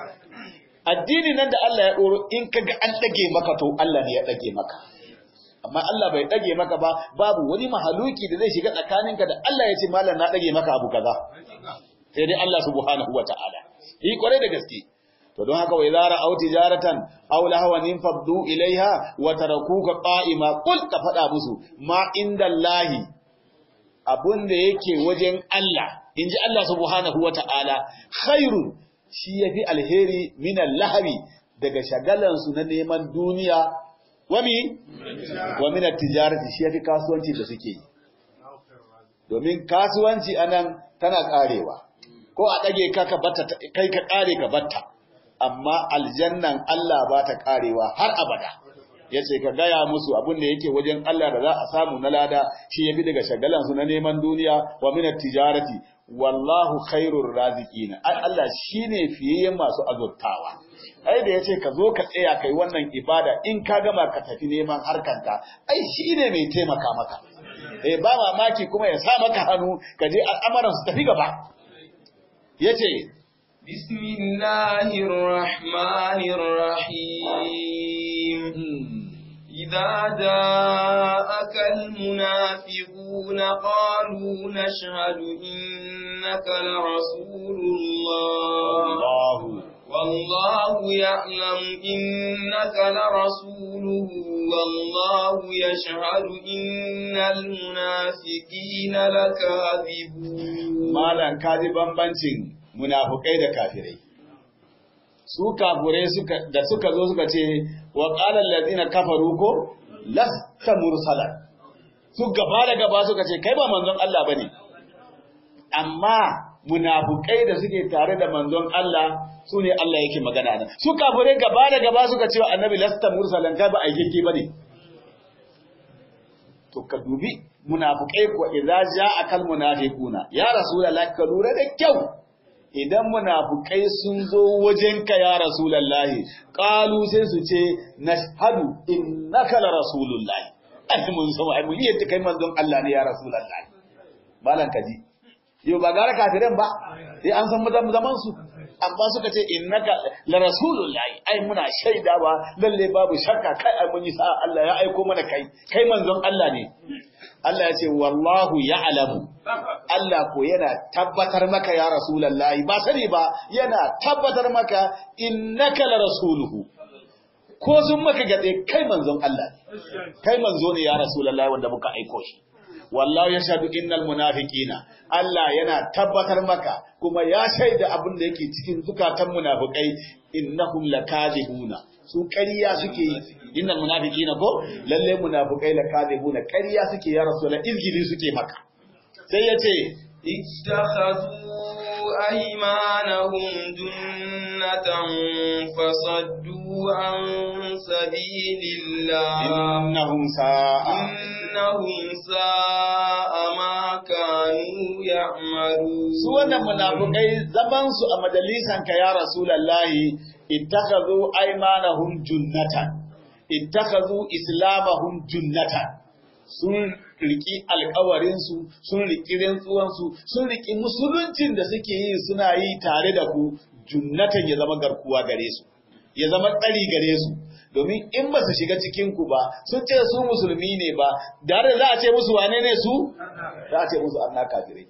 addini nan da Allah ya doro in kaga an dage maka to Allah ne ya dage maka amma Allah bai dage maka ba babu wani mahaluki da zai shiga tsakaninka da Allah ya ce mallan na dage maka abu kaza sai dai Allah subhanahu wataala yi kware da gaske to don haka wai zara au tijaratan aw lahwan faddu ilaiha wa tarakuka qa'ima qul ka fada musu ma indallahi abun da yake wajen Allah inji Allah subhanahu wata'ala khairun shi yafi alheri minan lahabi daga shagalan su na neman duniya wami wa minat tijarati shi yafi kasuwanci da suke yi domin kasuwanci anan tana karewa ko a dage ka ka batta kai ka kare ka batta amma aljannan Allah ba ta karewa har abada yace ka gaya musu abin da yake wajen Allah da za a samu na lada shi yafi daga shagalan su na neman duniya wa minat tijarati wallahu khairur raziqina ai Allah shine fiyayyen masu azurtawa ai da yace ka zo ka tsaya kai wannan ibada in ka gama ka tafi neman harkanka ai shine mai taimaka maka eh ba mamaki kuma ya sa maka hannu ka je al'amuran su tafi gaba yace bismillahir rahmanir rahim إذا جاءك المنافقون قالوا نشهد إنك لرسول الله والله يعلم إنك لرسوله والله يشهد إن المنافقين لكاذبون مالا كاذبا بنتين منافقين كافرين su kafurai da suka zo suka ce wa qala allazina kafaru ko lasta mursalan su gaba da gaba suka ce kai ba manzon Allah bane amma munafukai da suke tare da manzon Allah su ne Allah yake magana nan su kafurai gaba da gaba suka ce wa annabi lasta mursalan kai ba aikeke bane to ka dubi munafukai ko idza ja'a kal munafiquna ya rasulullahi ka lura da kyau idan munafukai sun zo wajenka ya rasulullahi qalu sai su ce nashhadu innaka la rasulullahi ai mun san ai mun yadda kai manzon Allah ne ya rasulullahi malan kaji yau ba gara kafiran ba sai an san mazan zaman su amma suka ce innaka la rasulullahi ai muna shaidawa lalle babu shakka kai ai mun yi sa Allah ya aiko mana kai kai manzon Allah ne Allah ya ce wallahu ya'lamu Allah ko yana tabbatar maka ya rasulullahi ba sani ba yana tabbatar maka innaka la rasuluhu ko sun maka gade kai manzon Allah ne kai manzo ne ya rasulullahi wanda muka aiko shi wallahu yashhadu innal munafiqina Allah yana tabbatar maka kuma ya shaida abin da yake cikin zukatan munafikai innahum lakadibuna su ƙarya suke yi innal munafiqina ko lalle munafikai lakadibuna ƙarya suke ya rasulullah izgili suke maka sai yace ittakhadhu aymanahum junnatan fasaddu an sabilillah innahum sa'a innahum sa'a ma kanu ya'malun su wannan munafikai zaman su a majalisan ka ya rasulullahi ittakhadhu aymanahum junnatan ittakhadhu islamahum junnatan sun riki alkawarinsu sun riki rantsuwansu sun riki musuluncin da suke yi suna yi tare da ku junnatan ya zama garkuwa gare su ya zama tsari gare su domin in ba su shiga cikin ku ba sun ce su musulmi ne ba da za a ce musu wane ne su za a ce musu anna kafirai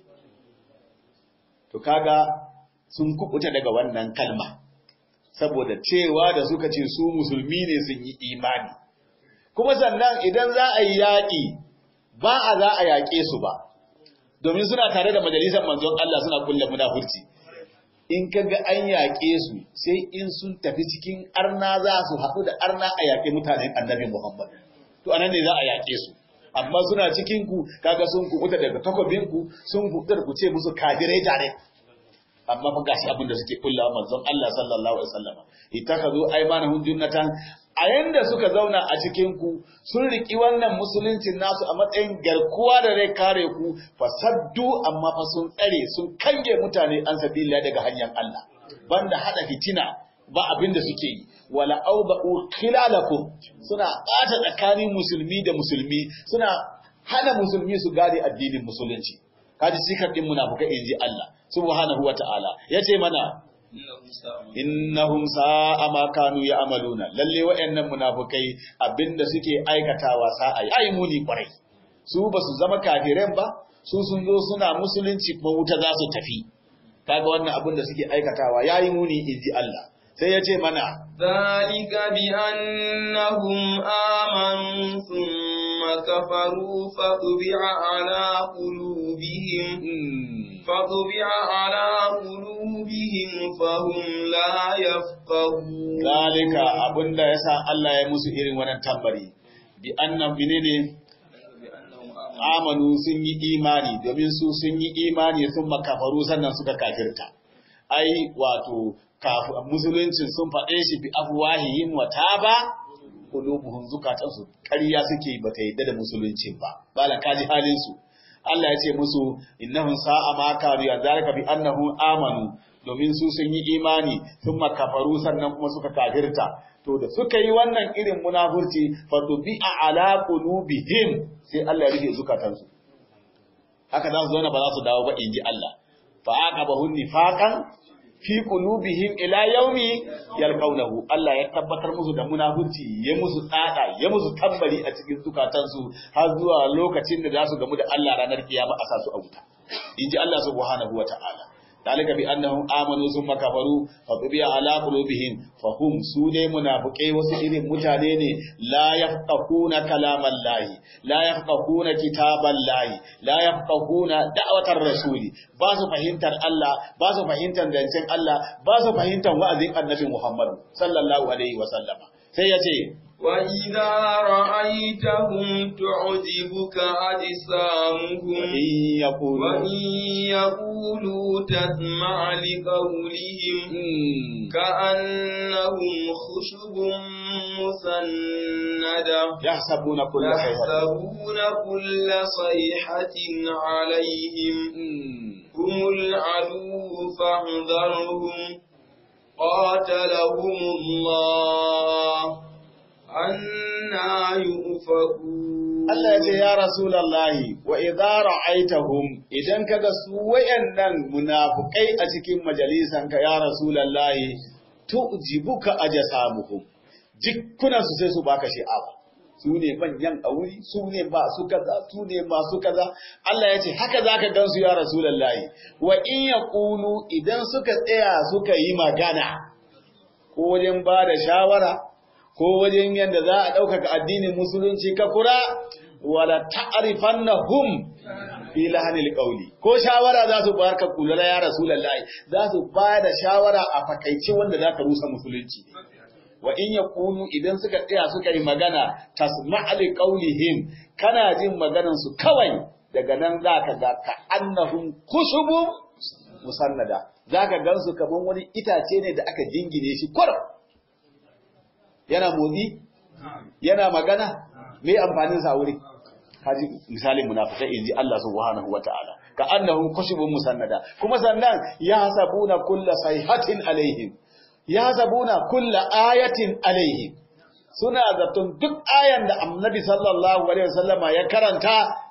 to kaga sun kubuta daga wannan kalma saboda cewa da suka ce su musulmi ne sun yi imani kuma sannan idan za a yi yaƙi ba a za a yaƙe su ba domin suna tare da majalisar manzon Allah suna kulle munafurci in ka ga an yaƙe su sai in sun tafi cikin arna za su haɗu da arna a yaƙe mutanen annabi Muhammad to anan ne za a yaƙe su amma suna cikin ku kaga sun kuɓuta daga takobin ku sun kuɓuta da ku ce musu kafirai tare amma fa gashi abin da suke kulla manzon Allah sallallahu alaihi wasallam itakazu aymanahum junnatan a yanda suka zauna a cikin ku sun riki wannan musuluncin nasu a matsayin garkuwa da zai kare ku fasaddu amma fa sun tsare sun kange mutane an sabila daga hanyar Allah banda hada fitina ba abin da suke yi wala auba'u khilalakum suna ɓata tsakanin musulmi da musulmi suna hana musulmi su gane addinin musulunci kaji sikar din munafuka inji Allah subhanahu wata'ala yace mana innahum sa'a ma kanu ya'maluna lalle wayannan munafukai abinda suke aikatawa sa'a yayi muni kwarai su basu zama kafiran ba su sun zo suna musulunci kuma wuta za su tafi kaga wannan abin da suke aikatawa yayi muni inji Allah sai ya ce mana ذلك بأنهم آمنوا ثم كفروا فطبع على قلوبهم فطبع على قلوبهم فهم لا يفقهون ذلك abinda yasa Allah ya musu irin wannan tambari bi annam menene amanu sun yi imani domin su sun yi imani sun makafaru sannan suka kafirta ai wato musuluncin sun faɗe shi bi afwahihim wa taba qulubuhum zukatan su ƙarya suke bata yadda da musuluncin ba bala kaji halin su Allah ya ce musu innahum sa'a ma kanu ya zalika bi annahum amanu domin su sun yi imani sun makafaru sannan kuma suka kafirta to da suka yi wannan irin munafurci fa tubi'a ala qulubihim sai Allah ya rufe zukatansu haka za su zauna ba za su dawo ba inji Allah fa aqabahun nifaqan fi qulubihim ila yaumi yalqawnahu Allah ya tabbatar musu da munafurci ya musu tsada ya musu tambari a cikin zukatansu har zuwa lokacin da za su gamu da Allah ranar kiyama a sasu a wuta inji Allah subhanahu wataala dalika bi annahum amanu thumma kafaru fa tubiya ala qulubihim fa hum sune munafiqai wasu irin mutane ne la yafqahuna kalaman lahi la yafqahuna kitaban lahi la yafqahuna da'watar rasuli ba su fahimtar Allah ba su fahimtar zancen Allah ba su fahimtar wa'azin annabi Muhammad sallallahu alaihi wa sallama sai ya ce وإذا رأيتهم تعجبك أجسامهم وإن يقولوا وإن يقولوا تسمع لقولهم كأنهم خشب مسندة يحسبون كل صيحة يحسبون كل صيحة عليهم هم العدو فاحذرهم قاتلهم الله أنا يؤفكون Allah ya ce ya Rasulallahi wa idza ra'aitahum idan kaga su wayannan munafukai a cikin majalisan ka ya Rasulallahi tu'jibuka ajsamuhum jikkunan su sai su baka shi'awa su ne manyan auri su ne masu kaza su ne masu kaza Allah ya ce haka zaka gansu ya Rasulallahi wa in yaqulu idan suka tsaya suka yi magana ko wajen ba da shawara ko wajen yadda za a ɗaukaka addinin musulunci ka kura wala ta'rifan na hum fi lahanil qawli ko shawara za su bayar ka kula ya rasulullahi za su bayar da shawara a fakaice wanda za ka rusa musulunci wa in yaqulu idan suka tsaya suka yi magana tasma'a li qawlihim kana jin maganan su kawai daga nan za ka ga ka annahum kushubun musannada za ka gansu kaman wani itace ne da aka jingine shi kurum yana motsi yana magana me amfanin sa wuri kaji misalin munafikai inji Allah subhanahu wataala ka annahum kushubun musannada kuma sannan ya hasabuna kulla sayhatin alaihim ya hasabuna kulla ayatin alaihim suna zaton duk ayan da annabi sallallahu alaihi wasallama ya karanta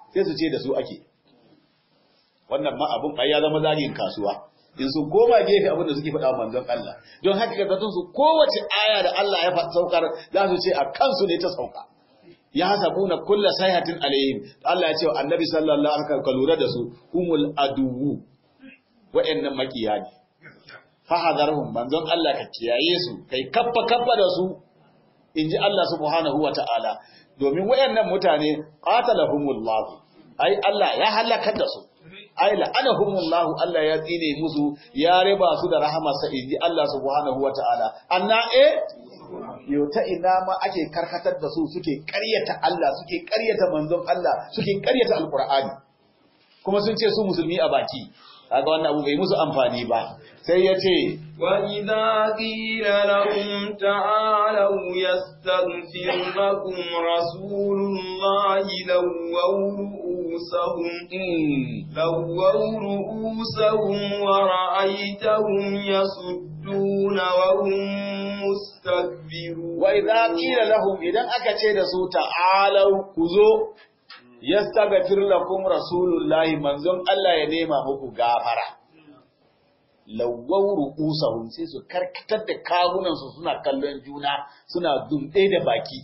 sai su ce da su ake wannan ma abun ai ya zama zagin kasuwa in sun koma gefe abin da suke faɗa wa manzon Allah don haka ga zatun su kowace aya da Allah ya saukar za su ce a kansu ne ta sauka ya hasabuna kulla sayhatin alaihim Allah ya ce wa annabi sallallahu alaihi wasallam ka lura da su humul aduwu wa'annan makiya ne fahadarhum manzon Allah ka kiyaye su kai kaffa kaffa da su inji Allah subhanahu wata'ala domin wayannan mutane qatalahumullah ai Allah ya halaka da su ai la'anahumullah Allah ya tsine musu ya riba su da rahamarsa inji Allah subhanahu wata'ala anna eh yau ta ina ma ake karkatar da su suke ƙaryata Allah suke ƙaryata manzon Allah suke ƙaryata alqur'ani kuma sun ce su musulmi a baki kaga wannan abu bai musu amfani ba sai ya ce وإذا قيل لهم تعالوا يستغفر لكم رسول الله لووا رؤوسهم لووا رؤوسهم ورأيتهم يصدون وهم مستكبرون وإذا قيل لهم إذا أكتشي دسو تعالوا كزو yastaghfir lakum rasulullahi manzon Allah ya nema muku gafara lawwaw ru'usahum sai su karkatar da kawunan su suna kallon juna suna dumɗe da baki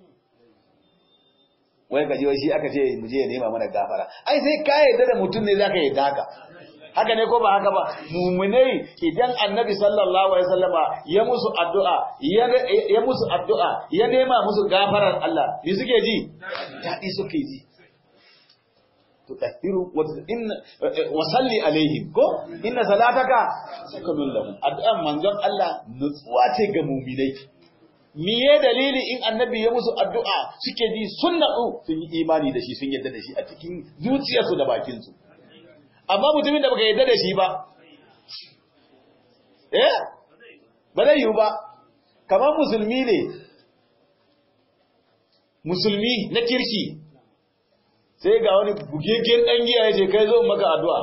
wai gaji wai shi aka ce mu je ya nema mana gafara ai sai ka yarda da mutum ne zaka yarda haka haka ne ko ba haka ba mumunai idan annabi sallallahu alaihi wasallama ya musu addu'a ya musu addu'a ya nema musu gafarar Allah me suke ji daɗi suke ji tutahhiru wa salli alaihim ko inna salataka sakanun lahum addu'an manzon Allah nutsuwa ce ga mu'minai miye dalili in annabi ya musu addu'a suke ji sun natsu sun yi imani da shi sun yadda da shi a cikin zuciyarsu da bakinsu amma mutumin da baka yadda da shi ba eh ba zai yiwu ba kamar musulmi ne musulmi na kirki sai ga wani bugeggen ɗan giya ya ce kai zo maka addu'a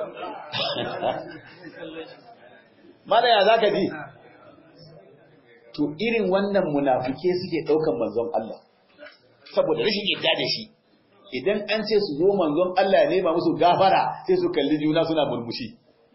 mana ya za ka ji to irin wannan munafuke suke ɗaukan manzon Allah saboda rashin yadda da shi idan an ce su zo manzon Allah ya nema musu gafara sai su kalli juna suna murmushi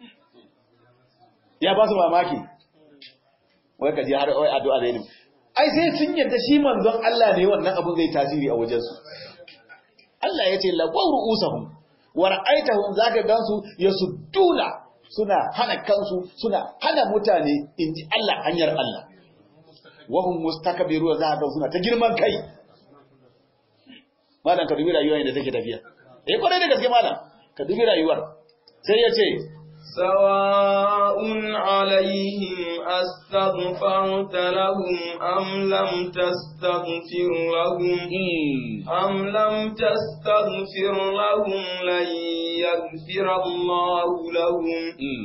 ya ba su mamaki wai ka ji har wai addu'a da ilimi ai sai sun yadda shi manzon Allah ne wannan abun zai tasiri a wajensu Allah ya ce lagwar ru'usahum wa ra'aitahum zaka gansu yasudduna suna hana kansu suna hana mutane inji Allah hanyar Allah wa hum mustakbiru za ka suna ta girman kai malam ka dubi rayuwar yadda take tafiya eh kwarai da gaske malam ka dubi rayuwar sai ya ce سواء عليهم أستغفرت لهم أم لم تستغفر لهم أم لم تستغفر لهم لن يغفر الله لهم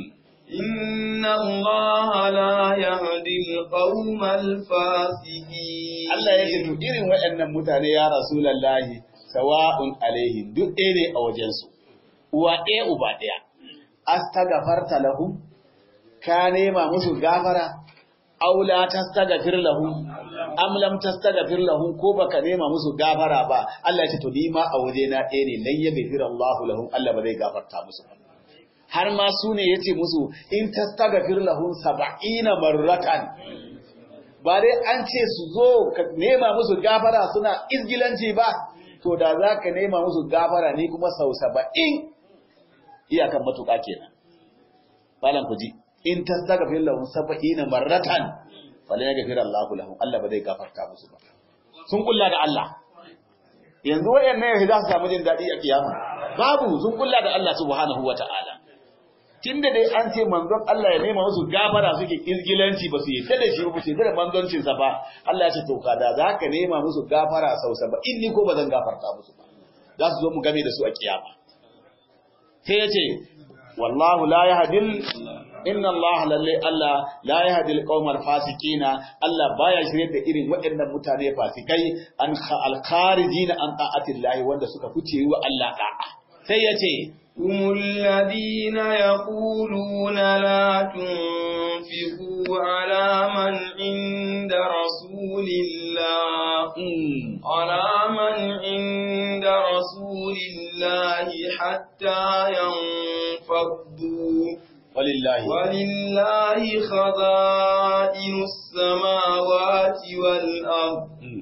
إن الله لا يهدي القوم الفاسقين Allah ya ce to irin waɗannan mutane ya Rasulullahi sawa'un alaihim duk ɗaya ne a wajensu uwa ɗaya uba ɗaya astagafarta lahum ka nema musu gafara aw la tastagfir lahum am lam tastagfir lahum ko baka nema musu gafara ba Allah ya ce to ni ma a waje na ɗaya ne lan yaghfir Allahu lahum Allah ba zai gafarta musu ba har ma su ne yace musu in tastagfir lahum 70 marratan ba dai an ce su zo ka nema musu gafara suna izgilanci ba to da za ka nema musu gafara ni kuma sau saba'in iyakan matuƙa kenan malam ku ji in tastaghfir lahum sab'ina marratan fala yaghfir Allahu lahum Allah ba zai gafarta musu ba sun kulla da Allah yanzu wayannan yahi za su samu jin dadi a kiyama babu sun kulla da Allah subhanahu wataala tunda dai an ce manzon Allah ya nema musu gafara suke kirgilanci ba su yadda da shi ba su yadda da manzoncin sa ba Allah ya ce to kada za ka nema musu gafara sau saba'in ni ko ba zan gafarta musu ba za su zo mu game da su a kiyama sai ya ce wallahu la yahdil inna Allah lalle Allah la yahdil qaumal fasiqina Allah baya shirye da irin waɗannan mutane fasikai an al-kharijina an ta'atillahi wanda suka fice wa Allah da'a sai ya ce هم الذين يقولون لا تنفقوا على من عند رسول الله على من عند رسول الله الله حتى ينفضوا walillahi ولله خزائن السماوات والأرض Mm.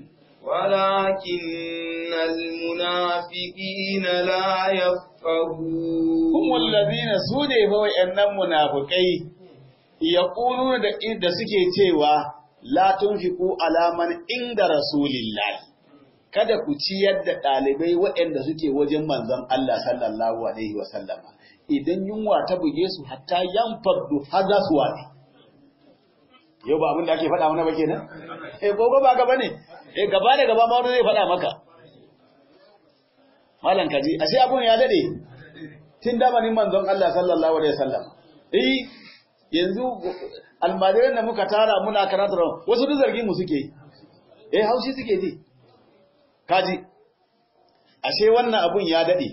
ولكن المنافقين لا يفقهون هم الذين سune fa wayannan munafikai yaquluna da da suke cewa la tunfiqu ala man inda rasulillahi kada ku ciyar da ɗalibai waɗanda suke wajen manzon Allah sallallahu alaihi wa sallama idan yunwa ta buge su hatta yanfaddu har za su wani yau ba abin da ake faɗa mana ba kenan eh gobe ba gaba ne eh gaba da gaba ma wani zai faɗa maka malam kaji ashe abun ya dade tun damanin manzon Allah sallallahu alaihi wasallam eh yanzu almajiran da muka tara muna karatu wasu duk zargin mu suke yi eh haushi suke ji kaji ashe wannan abun ya dade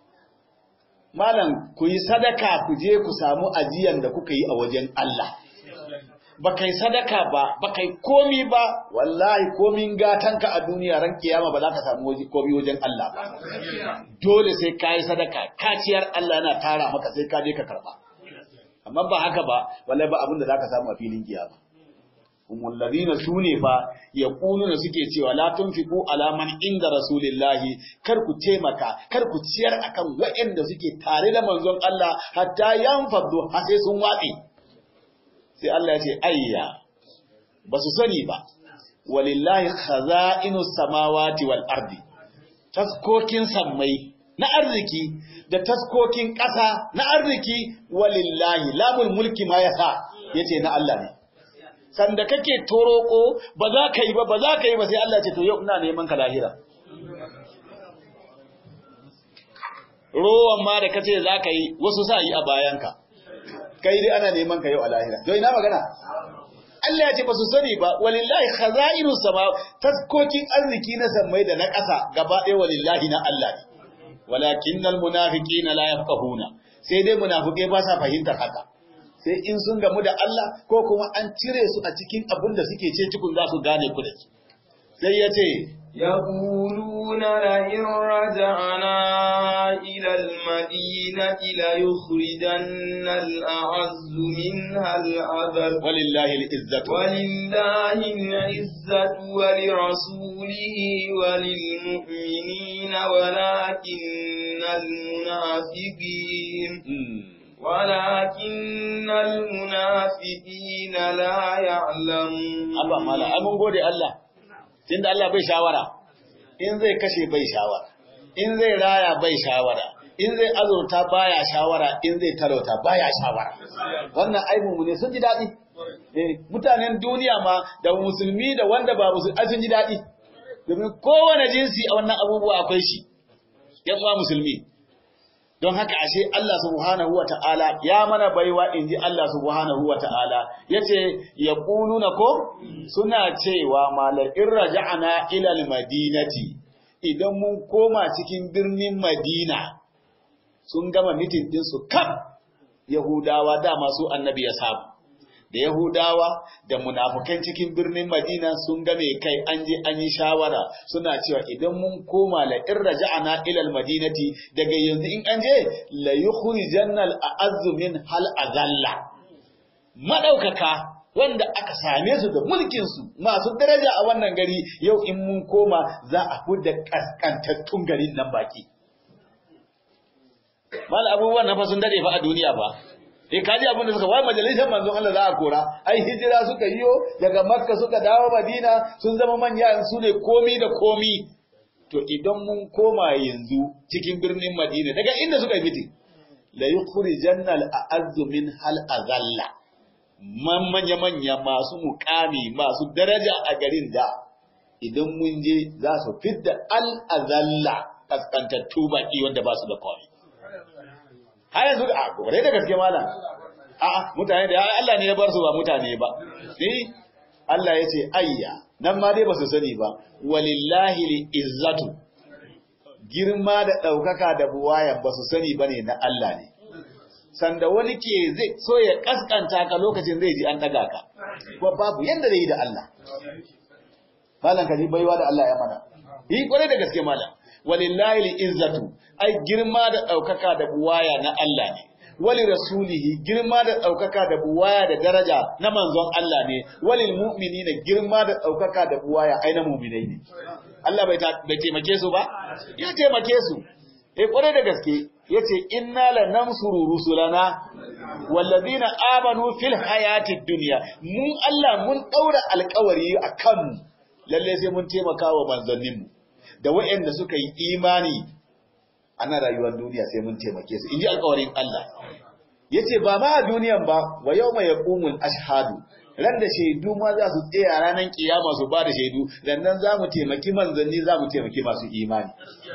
malam ku yi sadaka ku je ku samu ajiyan da kuka yi a wajen Allah ba kai sadaka ba ba kai komi ba wallahi komin gatanka a duniya ran kiyama ba za ka samu waje komi wajen Allah ba dole sai ka yi sadaka kaciyar Allah yana tara maka sai ka je ka karba amma ba haka ba wallahi ba abin da za ka samu a filin kiyama umul ladina sune fa yaquluna suke cewa la tunfiqu ala man inda rasulillahi kar ku taimaka kar ku ciyar akan waɗanda suke tare da manzon Allah hatta yanfadu har sai sun watsi sai Allah ya ce ayya ba su sani ba walillahi khaza'inu samawati wal ardi taskokin sammai na arziki da taskokin ƙasa na arziki walillahi lamul mulki ma yasa yace na Allah ne sanda kake toroko ba za ka yi ba ba za ka yi ba sai Allah ce to yau ina neman ka lahira rowan ma da kace za ka yi wasu sa yi a bayanka kai dai ana neman ka yau a lahira to ina magana Allah ya ce ba su sani ba walillahi khaza'inu sama taskokin arziki na sammai da na ƙasa gaba ɗaya walillahi na Allah ne walakinnal munafiqina la yafqahuna sai dai munafikai ba sa fahimtar haka sai in sun gamu da Allah ko kuma an cire su a cikin abin da suke ce cikin za su gane ku da shi sai ya ce يقولون لئن رجعنا إلى المدينة ليخرجن الأعز منها الأذل walillahi al-izzatu ولله العزة ولرسوله وللمؤمنين ولكن المنافقين Mm. ولكن المنافقين لا يعلمون Abba mala ai mun gode Allah tunda Allah bai shawara in zai kashe bai shawara in zai raya bai shawara in zai azurta baya shawara in zai talauta baya shawara wannan aibu ne sun ji daɗi eh mutanen duniya ma da musulmi da wanda ba musulmi ai sun ji daɗi domin kowane jinsi a wannan abubuwa akwai shi yan uwa musulmi don haka ashe Allah subhanahu wa ta'ala ya mana baiwa in ji Allah subhanahu wa ta'ala ya ce ya ƙununa ko suna cewa mala'in raja'ana ilal madinati idan mun koma cikin birnin madina sun gama mitin ɗinsu kaf yahudawa dama su annabi ya samu da Yahudawa da munafukan cikin birnin Madina sun game kai an je an yi shawara suna cewa idan mun koma la in raja'ana ila madinati daga yanzu in an je la yukhrijanna al-a'azzu min hal azalla madaukaka wanda aka same su da mulkin su masu daraja a wannan gari yau in mun koma za a fudda kaskantattun garin nan baki mal abubuwan na fa sun dade fa a duniya fa eh kaji abin da suka wai majalisar manzon Allah za a kora ai hijira suka yiwo daga makka suka dawo madina sun zama manya su ne komi da komi to idan mun koma yanzu cikin birnin madina daga inda suka fiti la yukhrijanna al-a'azzu min hal azalla man manya manya masu mukami masu daraja a garin da idan mun je za su fidda al azalla kaskantattu baki wanda ba su da komai har yanzu a gore da gaske malam a mutane da Allah ne ya bar su ba mutane ba ni Allah ya ce ayya nan ma dai ba su sani ba walillahi li izzatu girma da ɗaukaka da buwaya ba su sani ba ne na Allah ne sanda wani ke zai so ya kaskanta ka lokacin zai ji an daga ka kuma babu yanda zai yi da Allah malam ka ji baiwa da Allah ya mana yi kwarai da gaske malam walillahi al-izzatu ai girma da daukaka da buwaya na Allah ne wali rasulihi girma da ɗaukaka da buwaya da daraja na manzon Allah ne walil mu'minina girma da ɗaukaka da buwaya ai na mu'minai ne Allah bai taimake su ba ya taimake su eh kwarai da gaske yace inna lanansuru rusulana walladina amanu fil hayatid dunya mun Allah mun daura alƙawari akan mu lalle sai mun taimaka wa manzanninmu da waɗanda suka yi imani ana rayuwar duniya sai mun taimake su inji alƙawarin Allah yace ba ma a duniyan ba wa yawma yaqumul ashhadu ran da shaidu ma za su tsaya ranar kiyama su ba da shaidu nan za mu taimaki manzanni za mu taimaki masu imani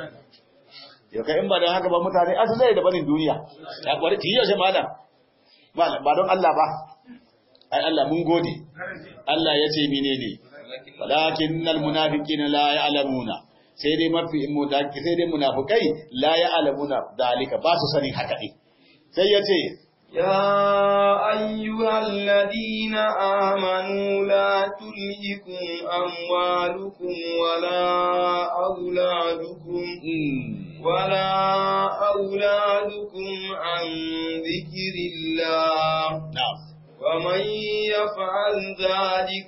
yau kai in ba don haka ba mutane asu zai da barin duniya ya kwari ki yaushe malam ba don Allah ba ai Allah mun gode Allah ya ce menene walakinnal munafiqina la ya'lamuna sai dai mafi sai dai munafikai la ya'lamuna dalika ba su sani haka din sai ya ce يا أيها الذين آمنوا لا تلهكم أموالكم ولا أولادكم ولا أولادكم عن ذكر الله na'am ومن يفعل ذلك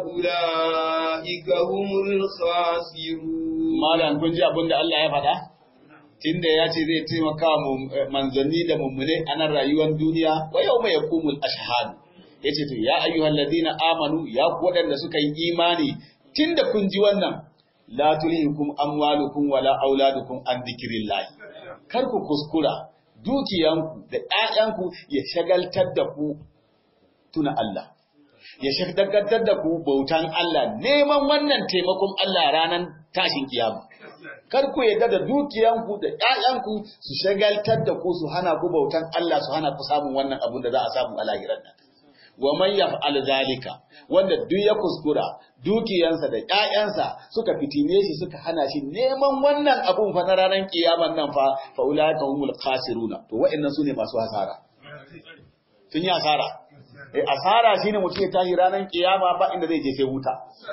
فأولئك هم الخاسرون malam kun ji abin da Allah ya faɗa tunda ya ce zai taimaka mu manzanni da mummune a nan rayuwar duniya wa yau mai yakumul ashhad yace to ya ayyuhal ladina amanu ya ku waɗanda suka yi imani tunda kun ji wannan la tulhikum amwalukum wala auladukum an dhikrillah kar ku kuskura dukiyanku da ƴaƴanku ya shagaltar da ku tuna Allah ya shagaltar da ku bautan Allah neman wannan taimakon Allah ranar tashin kiyama kar ku yadda da dukiyanku da ƴaƴanku su shagaltar da ku su hana ku bautan Allah su hana ku samun wannan abun da za a samu a lahirar nan wa man yaf'al zalika wanda duk ya kuskura dukiyansa da ƴaƴansa suka fitine shi suka hana shi neman wannan abun fa na ranar kiyaman nan fa fa ulaika humul khasiruna to wa'annan sune masu hasara sun yi asara eh asara shine mutum ya tashi ranar kiyama ba inda zai je sai wuta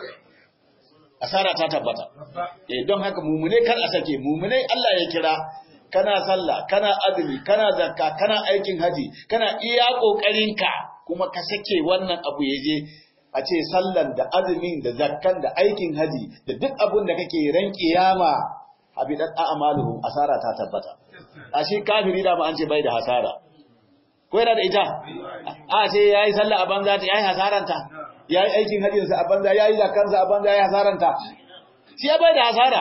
asara ta tabbata eh don haka mumune kar a sake mumune Allah ya kira kana sallah kana azumi kana zakka kana aikin haji kana iya kokarinka kuma ka sake wannan abu yaje a ce sallan da azumin da zakkan da aikin haji da duk abun da kake ran kiyama habidat a'maluhum asara ta tabbata a shi kafiri da ma an ce bai da hasara ko yana da ita a ce yayi sallah a banza ta yayi hasaranta yayi aikin hajjinsa a banza yayi zakansa a banza yayi hasaranta shi ya bai da hasara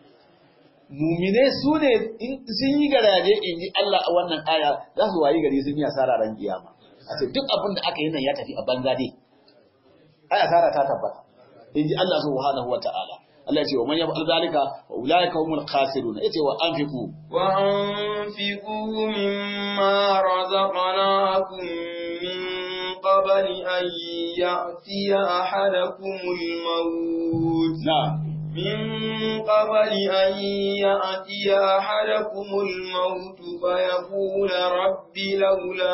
mumine su ne sun yi garaje in ji Allah a wannan aya za su wayi gari sun yi hasara ran kiyama a ce duk abin da aka yi nan ya tafi a banza dai ai hasara ta tabbata in ji Allah subhanahu wa ta'ala Allah ya ce wa man yaf'al zalika wa ulaika humul khasirun yace wa anfiqu wa anfiqu mimma razaqnakum min qabli an ya'tiya ahadakumul maut na'am من قبل أن يأتي أحدكم الموت فيقول رب لولا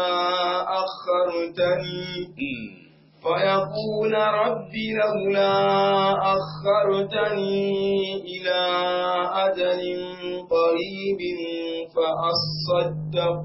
أخرتني فيقول رب لولا أخرتني إلى أجل قريب فأصدق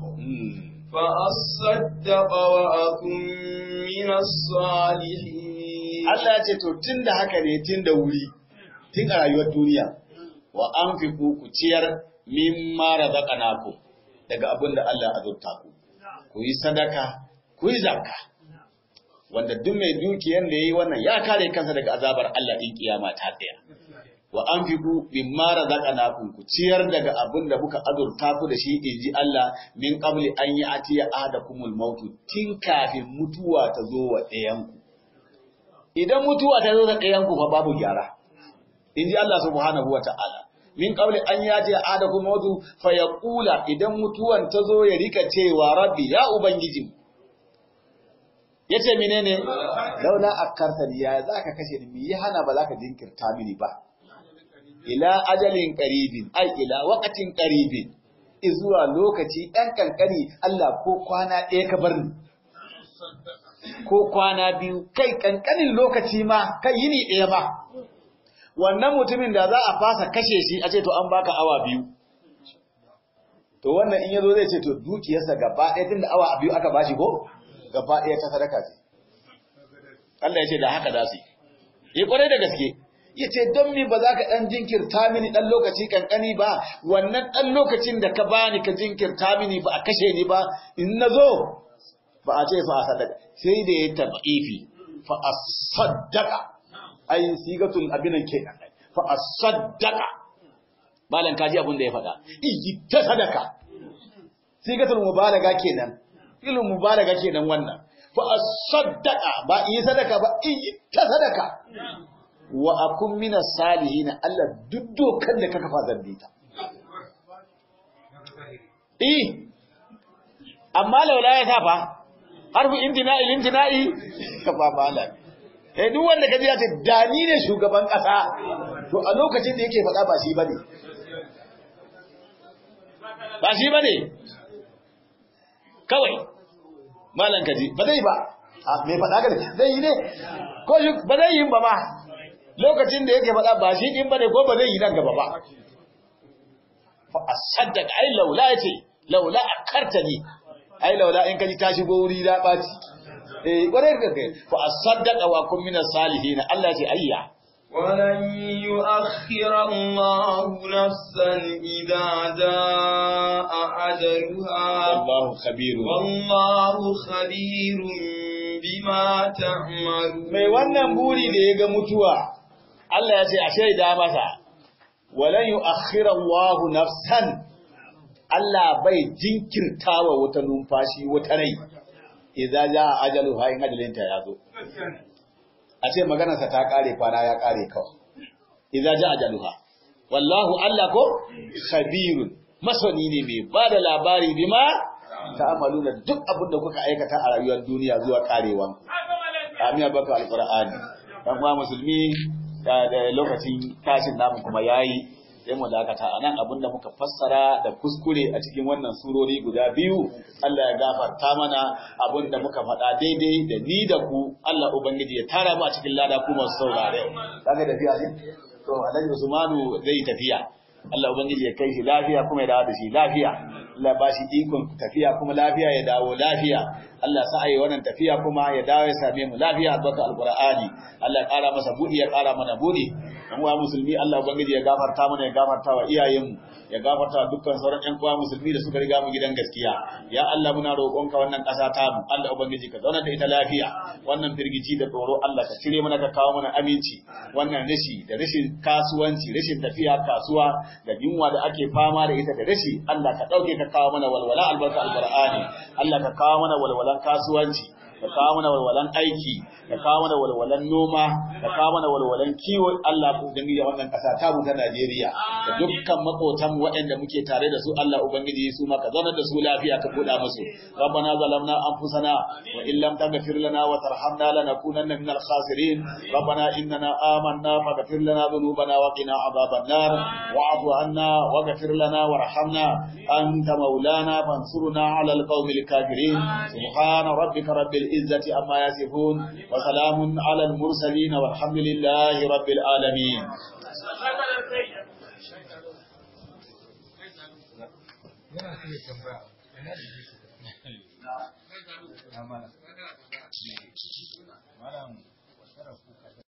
فأصدق وأكن من الصالحين Allah ya ce to tunda haka ne tunda wuri tun a rayuwar duniya wa an fi ku ku ciyar mimma razaqnaku daga abin da Allah ya azurta ku ku yi sadaka ku yi zakka wanda duk mai dukiyar da yayi wannan ya kare kansa daga azabar Allah din kiyama ta tsaya wa an fi ku mimma razaqnaku ku ciyar daga abin da kuka azurta ku da shi inji Allah min qabli an yi atiya ahadakumul mautu tin kafin mutuwa ta zo wa ɗayanku idan mutuwa ta zo ga ɗayanku fa babu gyara in ji Allah subhanahu wa ta'ala min qabli an yati ahadakum mautu fa yaqula idan mutuwan ta zo ya rika cewa rabbi ya ubangiji yace menene laula akartani ya zaka kashe ni yi hana ba zaka jinkirta mini ba ila ajalin qaribin ai ila waqatin qaribin izuwa lokaci ɗan kankani Allah ko kwana ɗaya ka bar ni ko kwana biyu kai kankanin lokaci ma kai yini ɗaya ba wannan mutumin da za a fasa kashe shi a ce to an baka awa biyu to wannan in yazo zai ce to dukiyarsa gaba ɗaya tunda awa biyu aka bashi ko gaba ɗaya ta sadaka ce Allah ya ce da haka za su yi yi kwarai da gaske ya ce don mi ba za ka ɗan jinkirta mini ɗan lokaci ƙanƙani ba wannan ɗan lokacin da ka bani ka jinkirta mini ba a kashe ni ba in na zo ba a ce fa a sadaka sai da ya taɓa ifi fa a sadaka ai sigatul abinan kenan fa a sadaka malan kaji abin da ya faɗa iyi ta sadaka sigatul mubalaga kenan ilmu mubalaga kenan wannan fa a sadaka ba yi sadaka ba iyi ta sadaka wa akun mina salihin Allah duk dokan da ka kafa zambi ta eh amma laula ya tafa harfu intina'i intina'i kafa malam eh duk wanda kaji ya ce dani ne shugaban kasa to a lokacin da yake faɗa ba shi bane ba shi bane kawai malam kaji ba zai ba a me faɗa ga zai yi ne ko ba zai yi ba ma lokacin da yake faɗa ba shi ɗin ba ne ko ba zai yi nan gaba ba. Fa a saddaka ai laula ya ce, laula a karta ne, ai laula in kaji ta shigo wuri da ɓaci. Eh, ƙwarai da kai, fa a saddaka wa kun minar salihi na Allah ce ayya. ولن يؤخر الله نفسا إذا جاء أجلها والله خبير والله خبير بما تعملون Mai wannan buri da ya ga mutuwa, Allah ya ce a shaida masa, walan yi Allahu nafsan, Allah bai jinkirta wa wata numfashi wata rai, idza ja ajalu ha in ajalinta ya zo. A ce maganarsa ta kare kwana ya kare kawai. Idza ja ajaluha. Wallahu Allah ko khabirun masani ne mai ba da labari bima ta'amaluna duk abin da kuka aikata a rayuwar duniya zuwa karewan. Amin baka alqur'ani. Dan kuma musulmi da lokacin tashin namu kuma yayi sai mu dakata anan abinda muka fassara da kuskure a cikin wannan surori guda biyu Allah ya gafarta mana abinda muka faɗa daidai da ni da ku Allah ubangiji ya tara mu a cikin lada ku masu saurare kaga tafiya ne to Alhaji Usmanu zai tafiya Allah ubangiji ya kai shi lafiya kuma ya dawo da shi lafiya Allah ba shi ikon tafiya kuma lafiya ya dawo lafiya Allah sa ayi wannan tafiya kuma ya dawo ya same mu lafiya albarka alqur'ani Allah ya ƙara masa budi ya ƙara mana budi dan uwa musulmi Allah ubangiji ya gafarta mana ya gafarta wa iyayen mu ya gafarta wa dukkan sauran ƴan uwa musulmi da suka riga mu gidan gaskiya ya Allah muna roƙonka wannan ƙasa ta mu Allah ubangiji ka zauna da ita lafiya wannan firgici da tsoro Allah ka cire mana ka kawo mana aminci wannan rashi da rashin kasuwanci rashin tafiya kasuwa da yunwa da ake fama da ita da rashi Allah ka ɗauke ka kawo mana walwala albarka alqur'ani Allah ka kawo mana walwalan kasuwanci ka kawo mana walwalan aiki ka kawo mana walwalan noma ka kawo mana walwalan kiwo Allah ku dangi wannan kasa ta mu ta Najeriya da dukkan makotan waɗanda muke tare da su Allah ubangiji su ma ka zauna da su lafiya ka buɗa musu rabbana zalamna anfusana wa in lam taghfir lana wa tarhamna lanakunanna minal khasirin rabbana innana amanna faghfir lana dhunubana wa qina adhaban nar wa'fu anna waghfir lana warhamna anta maulana fansurna 'ala alqawmil kafirin subhana rabbika rabbil izzati amma yasifun wa salamun 'ala al mursalin walhamdulillahi rabbil alamin yana iya tambaya yana da malam